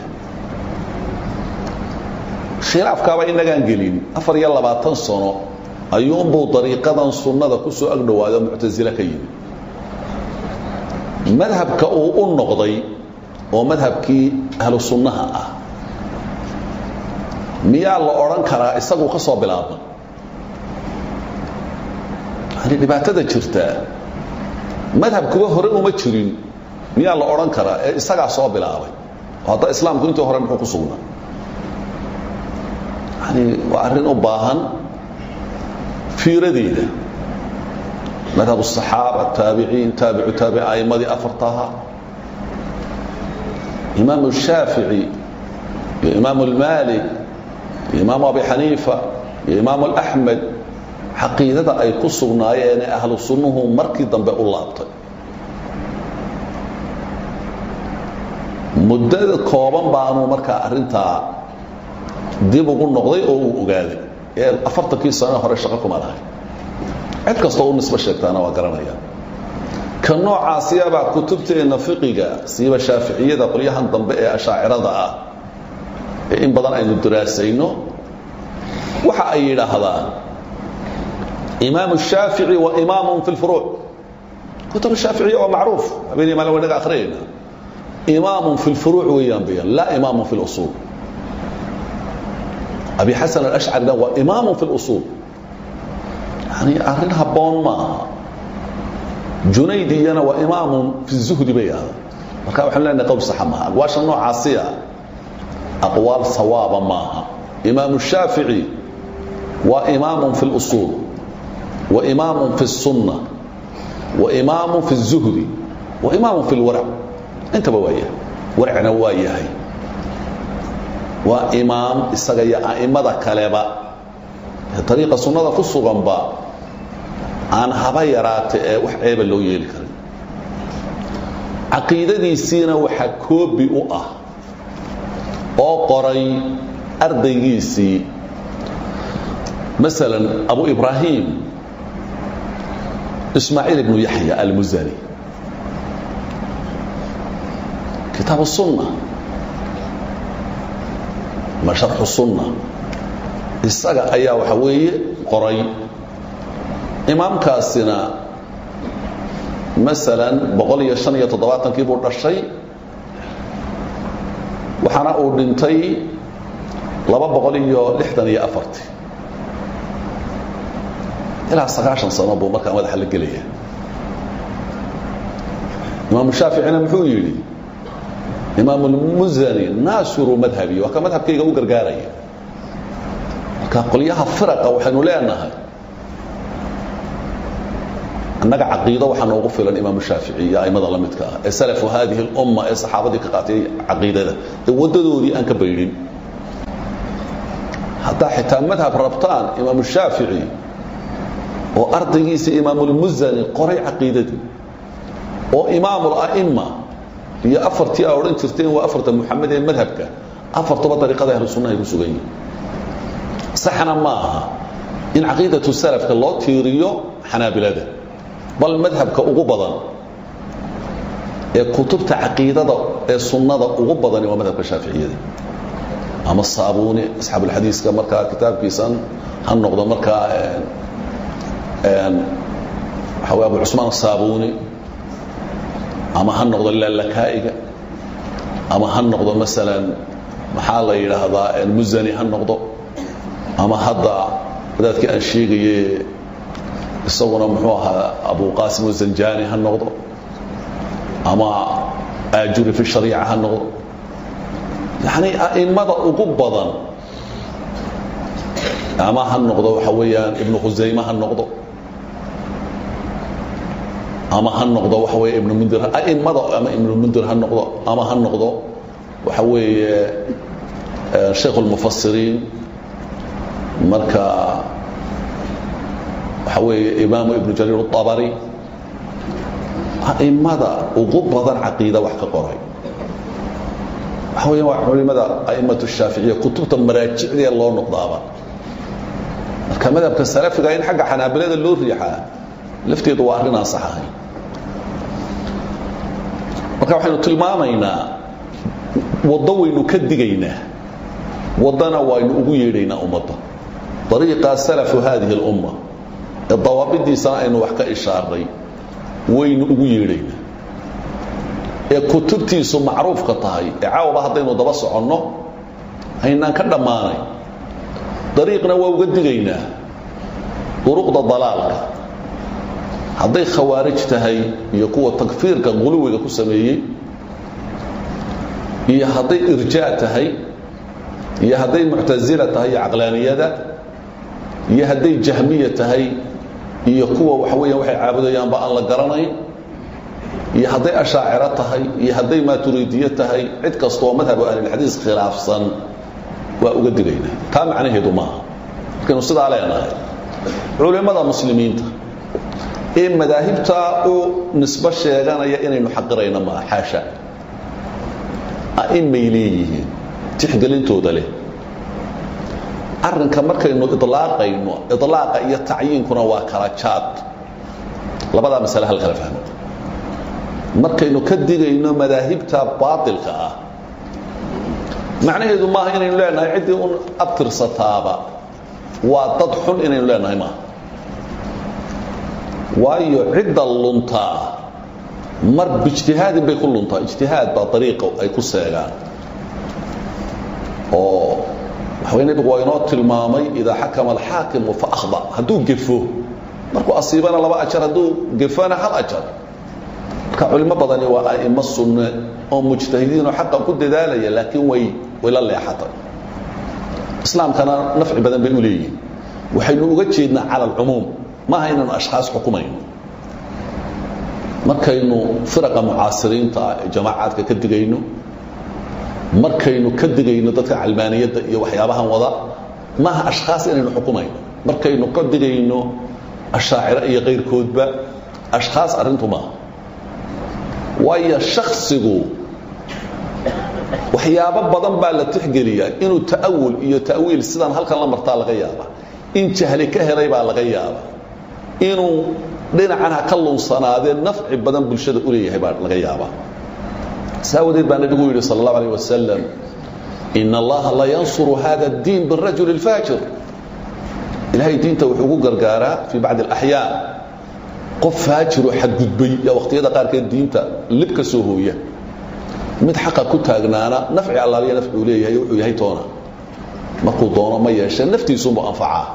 khilaafkaaba inagaan gelin afar iyo labaatan sano ayuunbuu dariiqadan sunnada ku soo agdhowaado muctasile ka yimi madhabka uu u noqday oo madhabkii ahlu sunnaha ah miyaa la odhan karaa isaguu ka soo bilaabma yani dhibaatada jirtaa madhabkuba hore uma jirin miyaa la odhan karaa ee isagaa soo bilaabay oo hadda islaamku intii hore muxuu ku sugnaa yani waa arrin u baahan fiiradeeda madhab الصaxaaba taabiciin taabicu taabic a'imadii afartaha imaam الshaafiعي iyo imaam اlmalik iyo imaam abi xaniifa iyo imaam اlaxmed caqiidada ay ku sugnaayeenee ahlu sunnuhu markii dambe u laabtay muddada kooban baanu markaa arrintaa dib ugu noqday oo uu ogaaday ee afartankii sano hore shaqo kuma lahay cid kastoo u nisbo sheegtaana waa garanaya ka noocaasiyabaa kutubteenna fiqiga siiba shaaficiyada qolyahan dambe ee ashaacirada ah ee in badan aynu daraasayno waxa ay yidhaahdaan imaam الshaafiعي wa imaam fi اlfuruuc kutub shaaficiya waa macruuf habeenii maalin wanaga akhriyayna imaam fi اlfuruuc weeyaan bayaan laa imaam fi اlusuul abi xasan alashcarina waa imaam fi اlusuul yani arrin habboon ma aha junaydiyana waa imaamu fi الzuhdi bay ahda marka waxaan leenahay qowl saxa maaha aqwaasha noocaasiya aqwaal sawaaba maaha imaam الshaafiعي waa imaam fi اlusuul وإمام في السنة وإمام في الزهد وإمام في الورع انت بوايه ورعنا وايهي وإمام إساقيا أئمة كالبا طريقة سنة كسوغن با aan haba yaraatee wax ceeba loo yeeli karin caqiidadiisiina waxaa koobi u ah oo qoray ardaygiisii masalan abu ibraahim ismaaciil ibnu yaxya almuzani kitaab الsunna ma sharxu sunna isaga ayaa waxa weeye qoray imaamkaasina masalan boqol iyo shan iyo toddobaatankii buu dhashay waxaana uu dhintay laba boqol iyo lixdan iyo afartii ilaa sagaashan sano buu markaa madaxa la gelaya imaamu shaaficina muxuu yidhi imaam اlmusani naasiru madhabi waa ka madhabkayga u gargaaraya marka qolyaha firaqa waxaynu leenahay annaga caqiido waxaa noogu filan imaamu shaafici iyo aimada la midka ah ee salafu haadihi اlumma ee saxaabadii ka qaatay caqiidada ee waddadoodii aan ka baydhin haddaa xitaa madhab rabtaan imaamu shaafici oo ardaygiisa imaamulmusani qoray caqiidadii oo imaamula'ima iyo afartii aa odhan jirteen waa afarta muxamed ee madhabka afartuba dariiqada ahlu sunnahay ku sugan yihin saxna ma aha in caqiidatu salafka loo tiiriyo xanaabilada bal madhabka ugu badan ee kutubta caqiidada ee sunnada ugu badani waa madhabka shaaficiyada ama saabuni asxaabulxadiiska markaa kitaabkiisan ha noqdo markaa waxa wey abu cusmaan asaabuni ama ha noqdo laalakaa'iga ama ha noqdo masalan maxaa la yidhaahdaa musani ha noqdo ama hadda wadaadkii aan sheegaye isaguna muxuu ahaa abu qaasim zanjani ha noqdo ama aajuri fi shariica ha noqdo yacni a'immada ugu badan ama ha noqdo waxa weeyaan ibnu khusayme ha noqdo ama ha noqdo waxa weeye ibnu mundir a'immada ama ibnu mundir ha noqdo ama ha noqdo waxa weeye sheekh اlmufasiriin marka waxa weeye imaamu ibnu jariir الطabari a'immada ugu badan caqiida wax ka qoray waxa weya waa culimada a'immatu الshaaficiya kutubta maraajicdee loo noqdaaba marka madhabka salafiga in xagga xanaabilada loo riixaa lafteedu waa arrin aan sax ahayn marka waxaynu tilmaamaynaa waddo waynu ka digaynaa waddana waynu ugu yeedhaynaa ummadda dariiqa salafu haadihi اlumma ee dawaabidiisana aynu wax ka ishaaray waynu ugu yeedhaynaa ee kutubtiisu macruufka tahay ee caawaba haddaynu daba soconno haynaan ka dhammaanay dariiqna waa uga digaynaa duruqda dalaalka hadday khawaarij tahay iyo kuwa takfiirka quluwiga ku sameeyey iyo hadday irjaa tahay iyo hadday muctasila tahay iyo caqlaaniyada iyo hadday jahmiya tahay iyo kuwa waxa weeyaan waxay caabudayaanba aan la garanayn iyo hadday ashaaciro tahay iyo hadday maaturiidiye tahay cid kastooo madhabu ahlilxadiis khilaafsan waa uga digaynaa taa macnaheedu maaha markaynu sidaa leenahay culimmada muslimiinta ee madaahibtaa u nisbo sheeganaya inaynu xaqirayno maaha xaasha a'imay leeyihiin tixgelintooda leh arrinka markaynu idlaaqayno idlaaqa iyo tacyiinkuna waa kala jaad labadaa masale hal kala fahmo markaynu ka digayno madaahibta baatilka ah macnaheedu maaha inaynu leenahay ciddii un abtirsataaba waa dad xun inaynu leenahay maaha waayo cidda luntaa mar bijtihaadin bay ku luntaa ijtihaad baa dariiqa ay ku seegaan oo waxaway nebigu waa inoo tilmaamay idaa xakama alxaakimu fa akhda hadduu gefo markuu asiibana laba ajar hadduu gefona hal ajar marka culimo badani waa a'imo sunne oo mujtahidiin oo xaqa ku dadaalaya laakiin way way la leexatay islaamkana nafci badan bay u leeyihin waxaynu uga jeednaa cala alcumuum maaha inaynu ashkhaas xukumayno markaynu firaqa mucaasiriinta ah ee jamaacaadka ka digayno markaynu ka digayno dadka calmaaniyadda iyo waxyaabahan wada maaha ashkhaas inaynu xukumayno markaynu ka digayno ashaaciro iyo kayrkoodba ashkhaas arrintu maaha waayo shaksigu waxyaabo badan baa la tixgeliyaa inuu ta'awul iyo ta'wiil sidaan halkan la martaa laga yaaba in jahli ka helay baa laga yaaba inuu dhinacan ha ka lunsanaadee nafci badan bulshada u leeyahay baa laga yaabaa saawadeed baa nabigu yidhi sal اllahu alيه wasalam in allaha la yansuru hada اdiin birajul اlfaajir ilahay diinta wuxuu ugu gargaaraa fii bacdi اlaxyaan qof faajiroo xadgudbay yaa wakhtiyada qaarkeed diinta lib ka soo hooya mid xaqa ku taagnaana nafci allaaliya nafci uu leeyahay wuxuu yahay toona markuu doono ma yeeshee naftiisuunbu anfacaa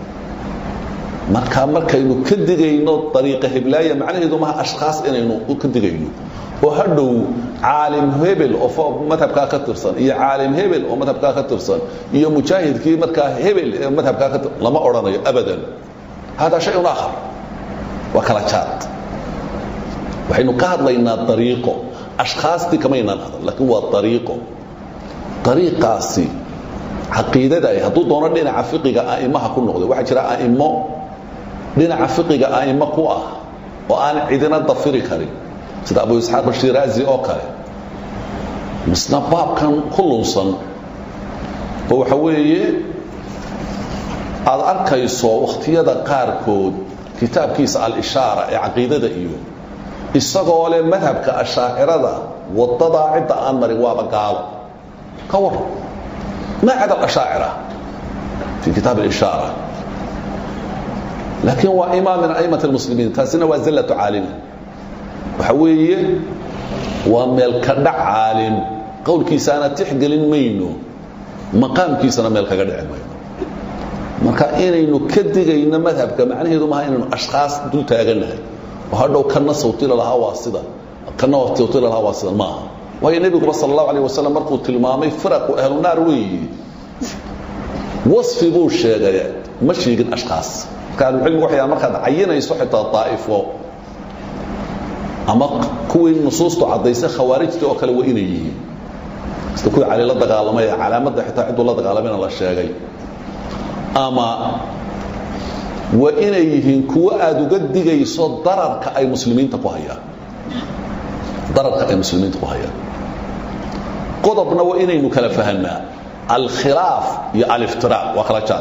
marka markaynu ka digayno dariiqa heblaaya macnaheedu maha ashkhaas inaynu ka digayno oo hadhow caalim hebel oo madhabkaa ka tirsan iyo caalim hebel oo madhabkaa ka tirsan iyo mujaahidkii markaa hebel ee madhabkaa ka tirsan lama odhanayo abadan hada shayun aakhar waa kala jaad waxaynu ka hadlaynaa dariiqo ashkhaastii kamaynaan hadal laakiin waa dariiqo dariiqaasi caqiidada ay hadduu doono dhinaca fiqiga a'immaha ku noqday waxaa jira a'immo dhinaca fiqiga a'immo ku ah oo aan cidina dafiri karin sida abu isxaaq ashiraazi oo kale misna baabkan ku lunsan oo waxa weeye aada arkayso wakhtiyada qaarkood kitaabkiisa al-ishaara ee caqiidada iyo isagoo leh madhabka ashaacirada wadadaa cidda aan marin waaba gaalo ka waran ma cada alashaacira fi kitaab alishaara laakiin waa imaam min a'imat almuslimiin taasina waa zallatu caalimi waxa weeye waa meel ka dhac caalim qowlkiisaana tixgelin mayno maqaamkiisana meel kaga dhici mayno marka inaynu ka digayno madhabka macnaheedu maaha inaynu ashkhaas dul taaganahay oo hadhow kana sawtila lahaa waa sida kana waqti lahaa waa sidan maaha waayo nebiguba sala allahu alayh wasalam markuu tilmaamay firaqu ahlu naar weeyi wasfi buu sheegay ma sheegin ashkaas marka ahlucilmigu waxay markaad cayinayso xitaa daa'ifo ama kuwii nusuustu caddaysay khawaarijta oo kale waa inay yihiin sida kuwii cali la dagaalamay ee calaamadda xitaa cidduu la dagaalamayna la sheegay ama waa inay yihiin kuwo aada uga digayso dararka ay muslimiinta ku hayaan dararka ay muslimiinta ku hayaan qodobna waa inaynu kala fahanaa alkhilaaf iyo aliftiraaq waa kala jaar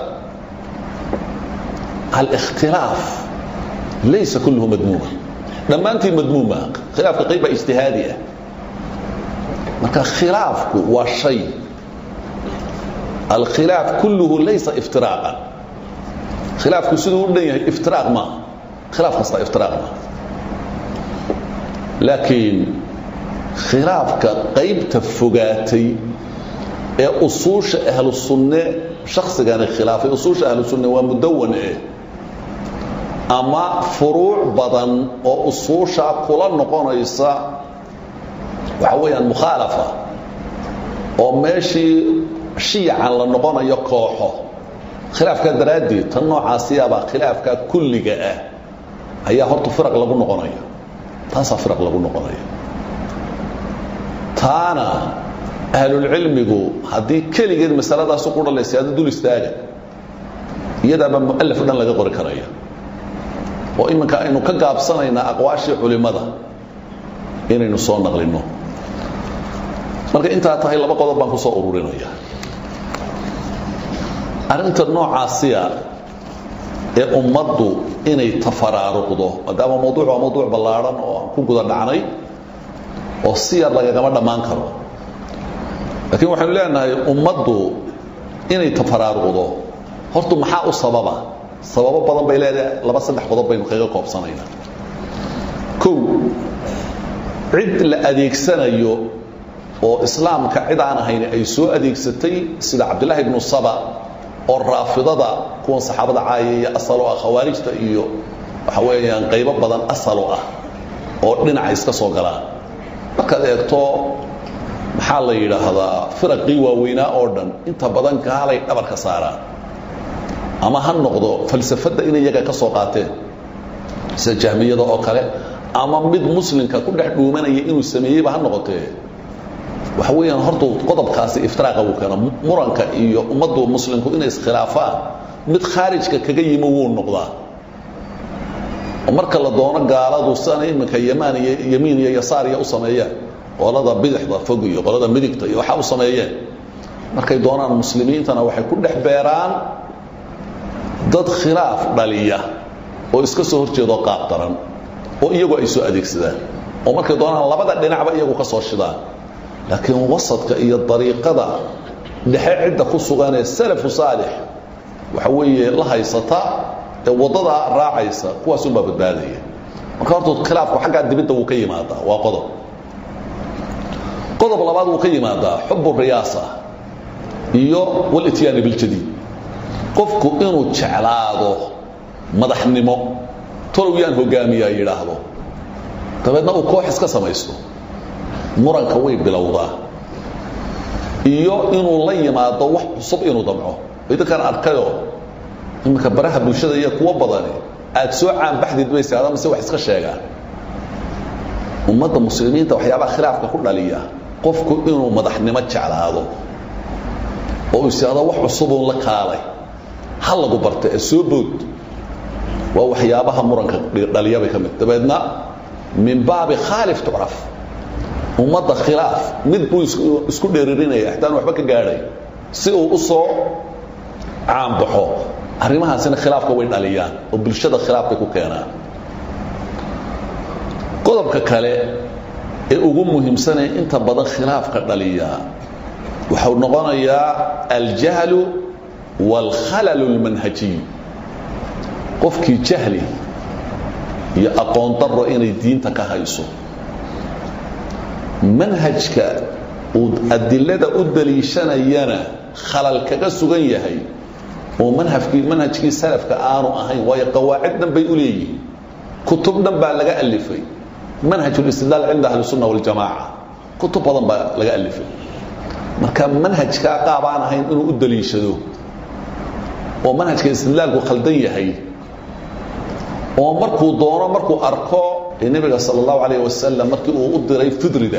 alikhtilaaf laysa kulluhu madmuuma dhammaantii madmuuma khilaafka qayb baa ijtihaadi ah marka khilaafku waa shay alkhilaaf kulluhu laysa iftiraaqan khilaafku siduu u dhan yahay iftiraaq maaha khilaaf kasta iftiraaq maaha laakiin khilaafka qaybta fogaatay ee usuusha ahlu sunne shaksigani khilaafay usuusha ahlu sunne waa mudawan eh ama furuuc badan oo usuusha kula noqonaysa waxa weeyaan mukhaalafa oo meeshii shiyacan la noqonayo kooxo khilaafkaa daraaddeed tan noocaasiyaabaa khilaafkaa kulliga ah ayaa horta firaq lagu noqonaya taasaa firaq lagu noqonaya taana ahlulcilmigu haddii keligeed masaladaasi ku dhalaysa ada dul istaaga iyadaabaa mu'alaf dhan laga qori karaya oo iminka aynu ka gaabsanaynaa aqwaashii culimmada inaynu soo naqlinno marka intaa tahay laba qodob baan ku soo ururinaya arrinta noocaasiya ee ummaddu inay tafaraaruqdo maadaama mawduuc waa mawduuc ballaadhan oo aan ku guda dhacnay oo si yar lagagama dhammaan karo laakiin waxaynu leenahay ummaddu inay tafaraaruqdo hortu maxaa u sababa sababo badan bay leedahay laba saddex qodob baynu kaga koobsanaynaa kow cid la adeegsanayo oo islaamka cid aan ahayn ay soo adeegsatay sida cabdillaahi ibnu saba oo raafidada kuwan saxaabada caayaya asalo ah khawaarijta iyo waxa weeyaan qaybo badan asalo ah oo dhinaca iska soo galaan markaad eegto maxaa la yidhaahdaa firaqii waaweynaa oo dhan inta badan gaalay dhabarka saaraan ama ha noqdo falsafadda inay iyaga ka soo qaateen sida jahmiyada oo kale ama mid muslimka ku dhex dhuumanaya inuu sameeyeyba ha noqotee waxa weeyaan horta qodobkaasi iftiraaqa wuu keena muranka iyo ummaddu muslimku inay iskhilaafaan mid khaarijka kaga yimo wuu noqdaa oo marka la doono gaaladu siana iminka yamaan iyo yamiin iyo yasaar iyo u sameeyeen qolada bidixda fog iyo qolada midigta iyo waxaa u sameeyeen markay doonaan muslimiintana waxay ku dhex beeraan dad khilaaf dhaliya oo iska soo horjeedoo qaab daran oo iyagu ay soo adeegsadaan oo markay doonaan labada dhinacba iyagu ka soo shidaan laakiin wasadka iyo dariiqada dhexe cidda ku sugan ee salafu saalix waxa weeye la haysata ee waddadaa raacaysa kuwaasunbaa badbaadaya marka horta khilaafku xaggaa dibidda wuu ka yimaadaa waa qodob qodob labaad wuu ka yimaadaa xubu riyaasa iyo walityaani biljadiid qofku inuu jeclaado madaxnimo tolow yaan hogaamiyaa yidhaahdo dabeedna uu koox iska samaysto muranka way bilowdaa iyo inuu la yimaado wax cusub inuu damco idinkaan arkayoo iminka baraha bulshada iyo kuwo badani aad soo caanbaxdid bayse ada mise wax iska sheegaan ummadda muslimiinta waxyaabaha khilaafka ku dhaliya qofku inuu madaxnimo jeclaado oo uu isihahdo wax cusubuun la kaalay ha lagu barta ee soo bood waa waxyaabaha muranka dhaliya bay ka mid dabeedna min baabi khaalif tucraf ummadda khilaaf mid buu isku dheeririnaya xitaan waxba ka gaadhay si uu u soo caanbaxo arrimahaasina khilaafka way dhaliyaan oo bulshada khilaaf bay ku keenaan qodobka kale ee ugu muhiimsanee inta badan khilaafka dhaliya waxau noqonayaa aljahlu waalkhalalu اlmanhajiy qofkii jahli iyo aqoon daro inay diinta ka hayso manhajka uu adilada u daliishanayana khalal kaga sugan yahay oo manhajkii manhajkii salafka aanu ahayn waayo qawaacid dhan bay u leeyihiin kutub dhan baa laga alifay manhaj اlistidlaal cinda ahli الsunna waاljamaaca kutub badan baa laga alifay marka manhajkaa qaab aan ahayn inuu u daliishado oo manhajka istidlaalku khaldan yahay oo markuu doono markuu arko ee nebiga sala allahu calayh wasalam markii uu u diray fidrida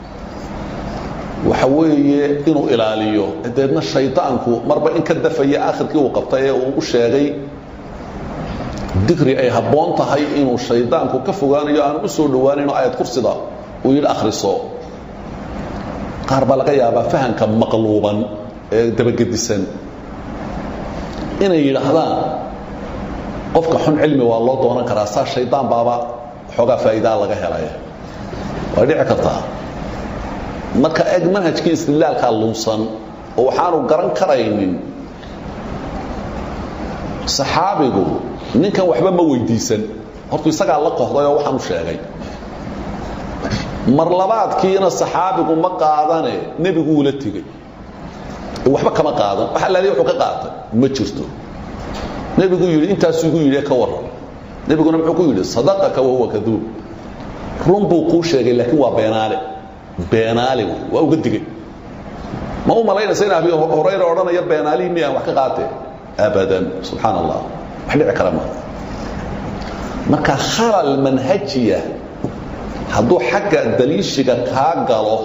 waxa weeye inuu ilaaliyo deedna shaydaanku marba in ka dafaya akhirkii uu qabtay ee uu u sheegay digri ay habboon tahay inuu shaydaanku ka fogaanayo aanu u soo dhowaanayn oo ayad kursida uu yidhi akhriso qaar baa laga yaabaa fahamka maqluuban ee dabagedisan inay yidhaahdaan qofka xun cilmi waa loo doonan karaa saa shaydaan baaba xoogaa faa'iidaa laga helaya way dhici kartaa marka eg manhajkii istidlaalkaa lunsan oo waxaanu garan karaynin saxaabigu ninkan waxba ma weydiisan hortu isagaa la qohday oo waxaan u sheegay mar labaadkiina saxaabigu ma qaadane nebigu uu la tegey waxba kama qaadan wax allaaliya wuxuu ka qaatay ma jirto nebigu yidhi intaasuu igu yidhi ka warran nebiguna muxuu ku yidhi sadaqaka wahuwa kaduub run buu kuu sheegay laakiin waa beenaale beenaale wey waa uga digay ma u malaynaysa in abi horayra odhanaya beenaalihii miyaan wax ka qaatee abadan subxaan allah wax dhici kara ma marka khalal manhajiya hadduu xagga daliishiga kaa galo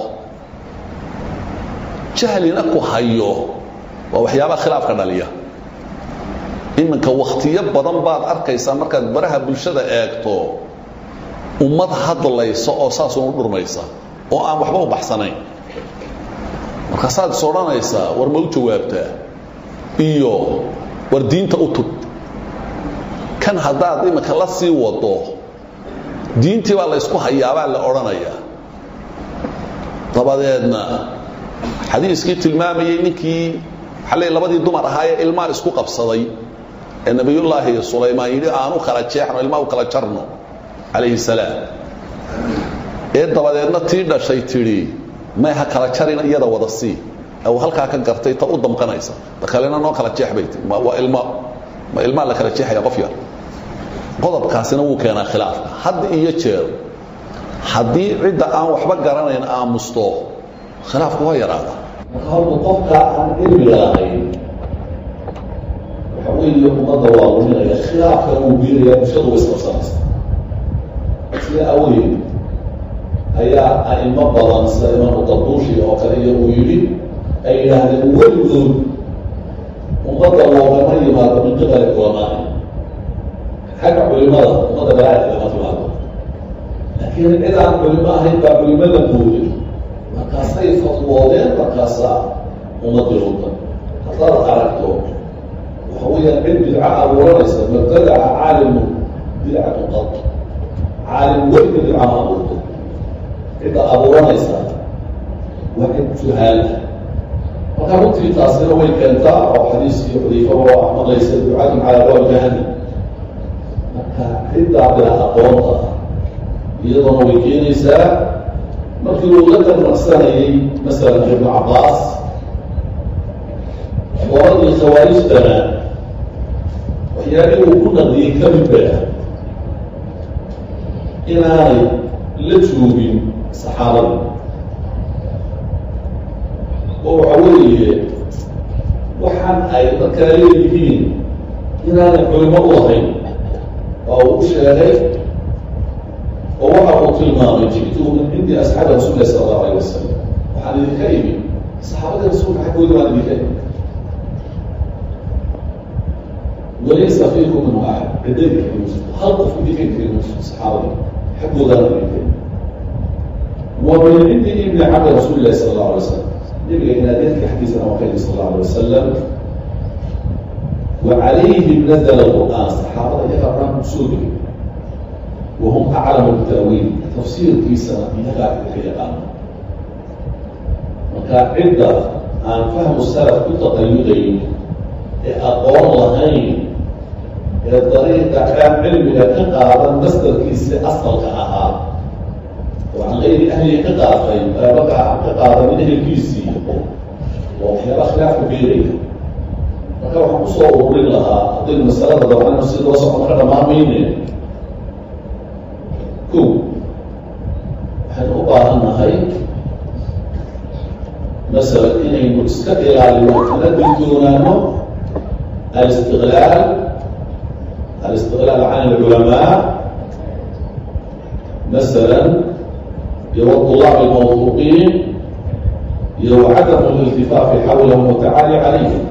jahlina ku hayo waa waxyaabaha khilaafka dhaliya iminka wakhtiyo badan baad arkaysaa markaad baraha bulshada eegto ummad hadlaysa oo saasunu dhurmaysa oo aan waxba u baxsanayn markaasaad is odhanaysaa war ma u jawaabtaa iyo war diinta u tug kan haddaad iminka la sii wado diintii baa la ysku hayaabaa la odhanayaa dabadeedna xadiiskii tilmaamayey ninkii xalay labadii dumar ahaayee ilmaa isku qabsaday ee nebiyullaahi sulaymaan yidhi aanu kala jeexno ilmaa u kala jarno calayhi salaam ee dabadeedna tii dhashay tidhi may ha kala jarina iyada wada sii u halkaa ka gartay ta u damqanaysa ta kalena noo kala jeex bay tii waa ilma ma ilmaa la kala jeexaya qof yar qodobkaasina wuu keenaa khilaafka had iyo jeer haddii cidda aan waxba garanayn aamusto khilaafku waa yaraada marka horta qofka aan cilmiga lahayn waxa weeye ummadda waa luminaya khilaafka uu biiraya bulshadu way isqabsanaysa sida awadeed ayaa a'imo badan sida imaamu darduushi oo kale iyo uu yidhi ay yidhaahdeen weligood ummadda loogama yimaado min qibali culamaai xagga culimada ummadda balaadka lama timaado laakiin cid aan culimo ahayn baa culimada mooday markaasay fatwoodeen markaasaa ummadii lunta haddaad aragto waxa weeyaan cid bidca abuuranaysa mabtadaca caalimu bidcatu qad caalim weliga bidca ma abuurto cidda abuuranaysa waa cid juhaala marka runtii taasina way keentaa oo xadiiskii xudayfaba waa maqlaysa ducatun calaa baab jahannam marka ciddaa bila aqoonta iyadoona way keenaysaa markii uu la tarnaqsanayay masalan ibnu cabbaas qoradii khawaarijtana waxyaabihii uu ku naqdiyey ka mid ba inaanay la joogin saxaabada oo waxa weeye waxaan ay markaa leeyihiin inaanay culimo u ahayn waa uu u sheegay oo waxa uu tilmaamay ji'tu min cindi asxaabi rasuulilah sala allahu alayh wasalam waxaan idinka imi saxaabadii rasuulka xaggooda waan idinka imi walaysa fiikum minhu axad ciddadii kamuusa hal qof idinka kamuusa saxaabadii xaggoodaan idinka imi wa min cindi ibni cabdi rasuulillahi sala allahu alay wasalam nabiga inaadeedka xaggiisana waa ka yimi sala allahu alay wasalam wa calayhim nazala alqur'aan saxaabada iyagaa qur-aanka kusoo degay wahum aclamu bitaawiil tafsiirkiisana iyagaa idinka yaqaano marka cidda aan fahmu salaf ku taqayudayn ee aqoon lahayn ee dariiqa aan cilmiga ka qaadan masdarkiisi asalka ahaa oo aan gayri ahliga ka qaatay marka aan ka qaadanin ehelkiisii waa waxyaaba khilaafka beeraya marka waxaan kusoo ururin lahaa haddaynu masalada dabcayno si loo socon ka dhammaan mayne ko baahan nahay masalan inaynu iska ilaalino kala digtoonaano alistiqlaal alistiqlaal can alculamaa masalan iyo wطulaab almawfuuqiin iyo wacadamu liltifaafi xawlahum watacaali calayhim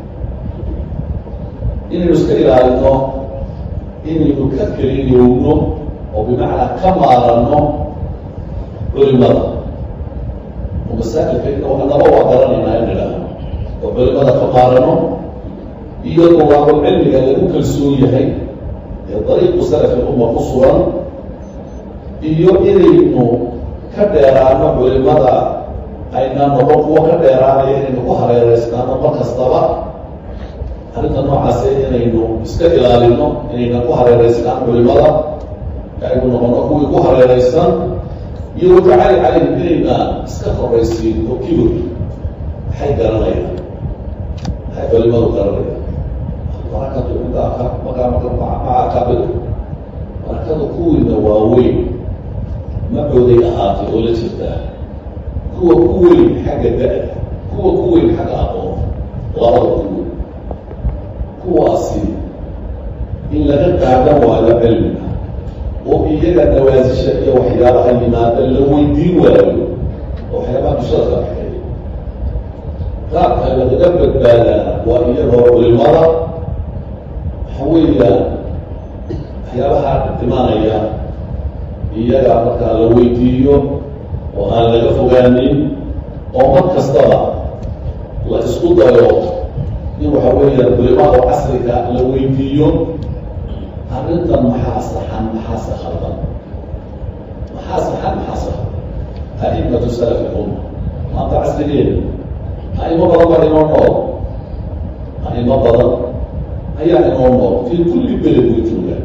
inaynu iska ilaalino inaynu ka keliyowno oo bimacnaa ka maaranno culimada oo masaa'ilka anaba waa garanaynaa in idhaahno oo culimada ka maarano iyo dawaabul cilmiga lagu kalsoon yahay ee dariiqu salafi umma ku sugan iyo inaynu ka dheeraano culimada aynaa noqon kuwo ka dheeraanaya inaynu ku hareereysnaano mar kastaba arrinta noocaase inaynu iska ilaalino inaynan ku hareereysnaan culimada aynu noqono kuwii ku hareereysan iyo watacaali calayhim inayna iska horaysiin oo kibir maxay garanayaan maxay culimadu garanayaan barakatu cindaaka makaa maca akabir barakada kuwiina waaweyn macooday ahaatay oo la jirtaa kuwa ku weyn xagga da-da kuwa ku weyn xagga aqoon labada ku weyn kuwaasi in laga qaadan waayo cilmiga oo iyaga nawaasisha iyo waxyaabaha yimaada la weydiin waayo oo waxyaabaha bulshada ka baxeeya qaabka lagaga badbaadaa waa iyagoo culimada waxa weeyaan waxyaabaha imaanaya iyaga markaa la weydiiyo oo aan laga fogaanin oo mar kastaba la isku dayo in waxa weeyaan culimada casriga la weydiiyo arrintan maxaa saxan maxaase khaldan maxaa saxan maxaa saxan a'imatu salafi umma maanta casrigeeda a'imo badan baa inoo nool a'imo badan ayaa inoo nool fii kulli beled way joogaan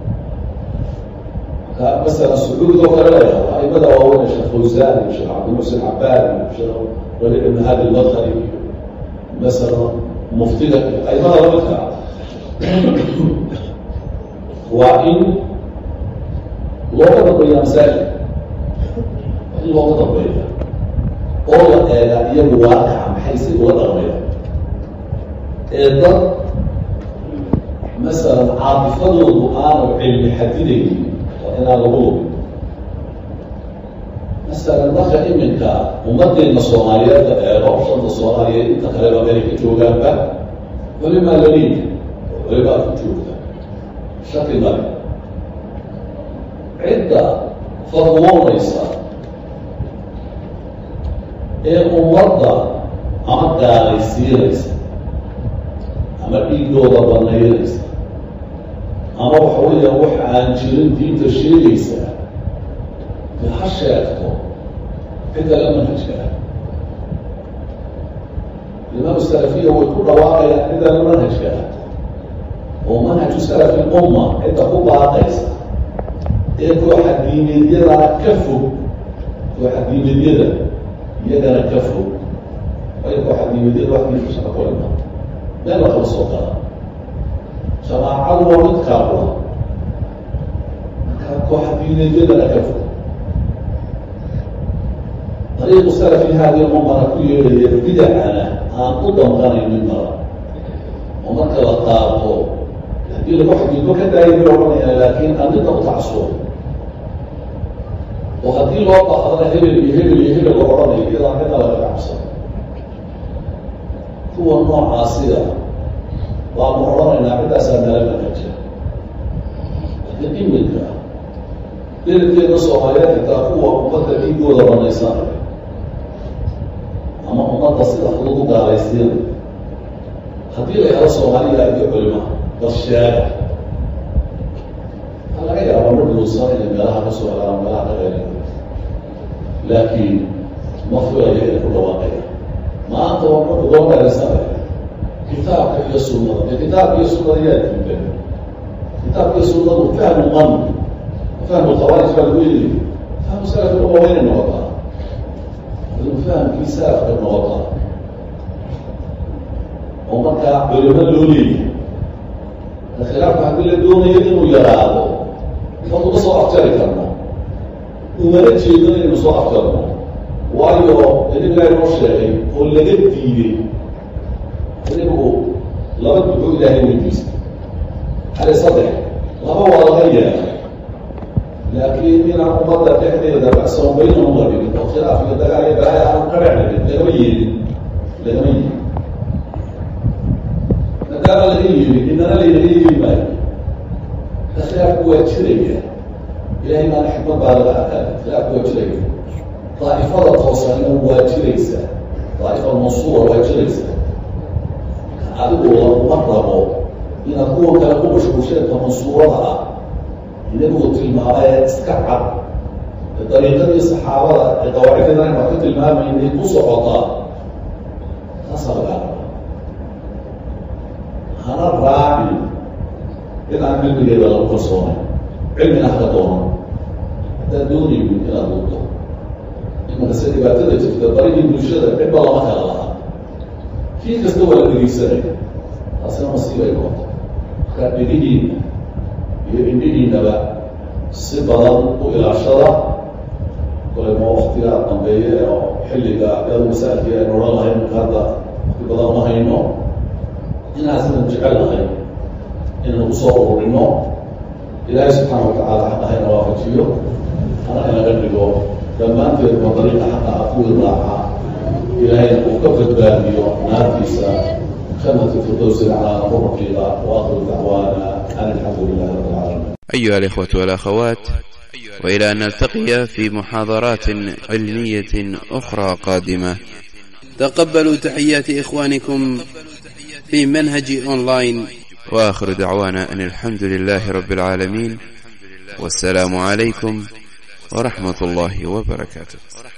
marka masala sacuud oo kale leeyahay a'imada waaweyn sheekh fawsaan iyo sheekh cabdimuxsin cabaad iyo sheekh wali ibn hadi lmadkhali iyo masala muftiga a'imada lamidka waa in looga dambeeya masaajid waa in looga dambeeya oo la eega iyagu waaqaca maxay si ula dhaqmaya ee dad masalan caatifadoodu aanu cilmi xadidaynin waa inaan lagu lubin masalan marka iminka ummaddeena soomaaliyeed la eego shanta soomaaliyeed inta kaleba meelay ka joogaanba culimaa laliida oo culimaa ku joogta shaki male cidda fadwoonaysa ee ummadda ama gaalaysiinaysa ama dhiigdooda banaynaysa ama waxa weeya wax aan jirin diinta sheegaysa de ha sheegto ciddala manhajka imaam salafiya way ku dhawaaqayaan ciddala manhajka oo manhaju salafi umma cidda ku baaqaysa ee kooxa diimeedyadana ka fog kooxa diimeedyada iyagana ka fog waayo kooxa diimeedyada wax diinka shaqa ku lima meel la kala soo gala jamaacadu waa mid kaabula marka kooxa diimeedyadana ka fog dariiqu salafi haadi ummana ku yeedhaya bidacana aan u damqanaynin mara oo marka la qaato haddii lagu xadiidbo ka daaya bay odhanayaan laakiin arrinta u tacsuo oo haddii loo baaqdana hebel iyo hebel iyo hebel la odhanayo iyadaan cidna laga cabsan kuwa noocaasiga waanu odhanaynaa ciddaasaa nala manhaja laakiin iminka beledkeeda soomaaliyeed xitaa kuwa ummadda dhiigooda banaysanaya ama ummadda sida fudud u gaalaysiina haddii la yahdo soomaaliya iyo culima bal sheega ha laga yaaba ma dhuusan inay meelaha ka soo helaan meelaha ka reer laakiin ma filayo inay ku dhawaaqaya maanta waa marku loo meeraysanaya kitaabka iyo sunnada de kitaabka iyo sunnada yaa diidan kitaabka iyo sunnadu fahmu man fahmu khawaarij baa lagu yidhi fahmu salafka uma waynay noqotaa inu fahamkii salafka noqotaa oo markaa culimo loo leeyahay khilaafka haddii la doonayo inuu yaraado ma kuma soo afjari karno umana jeedano inaynu soo afjarno waayo nabigaa inoo sheegay oo laga diiday nabigu laba duxuu ilaahay weydiistay hale saddex laba waa laga yeelay laakiin inaan ummadda dhexdeeda baxsoon baynan uma dhigin oo khilaaf iyo dagaal iyo balaayo aanu ka dhexdhigin lagama yeelin lagama yeelin maadaama laga yeelin inana laynaga yeeli maayo ka khilaafku waa jiraya ilahay maana xikmad baa laga arkaa khilaafku waa jiraya daa'ifada toosanina waa jiraysaa daa'ifa mansuura waa jiraysaa adigu laguma rabo inaad kuwa kale ku mashquulsheedka mansuurada ah inagu tilmaamay iska cad dariiqadii saxaabada ee qawaaciddan aynu ka tilmaamaynay ku socotaa taasaa lagaa raba hana raaci in aan cilmigeeda lagu kalsoonay cilmina haka doonan haddaad doonaynin inaad duubto imanka se dhibaatada jirta barigii bulshada cidba lama kala lahaa kii kasta waa la dhegeysanaya taasina masiibay noqoto markaa dhegihiina iyo indhihiinaba si badan u ilaashada kole ma waktiga dambeeye oo xilliga iyado masaalkii aynu odhan lahay marka hadda wakti badan ma hayno inaan sidan jecel lahay inaynu kusoo ururino ilaahay subxaana watacaala xaqa hayna waafajiyo hana inaga dhigo dhammaanteedba dariiqa xaqa ah kuwii raaca ilaahayna uu ka badbaadiyo naartiisa jannati firdowsi laclaa ku raqiiqa waakhiru dacwaana an alxamdu lilahi rabbi alcaalamiin أيها الإخوة والأخوات وإلى أن نلتقي في محاضرات علمية أخرى قادمة تقبلوا تحيات إخوانكم في منهج أونلاين وآخر دعوانا أن الحمد لله رب العالمين والسلام عليكم ورحمة الله وبركاته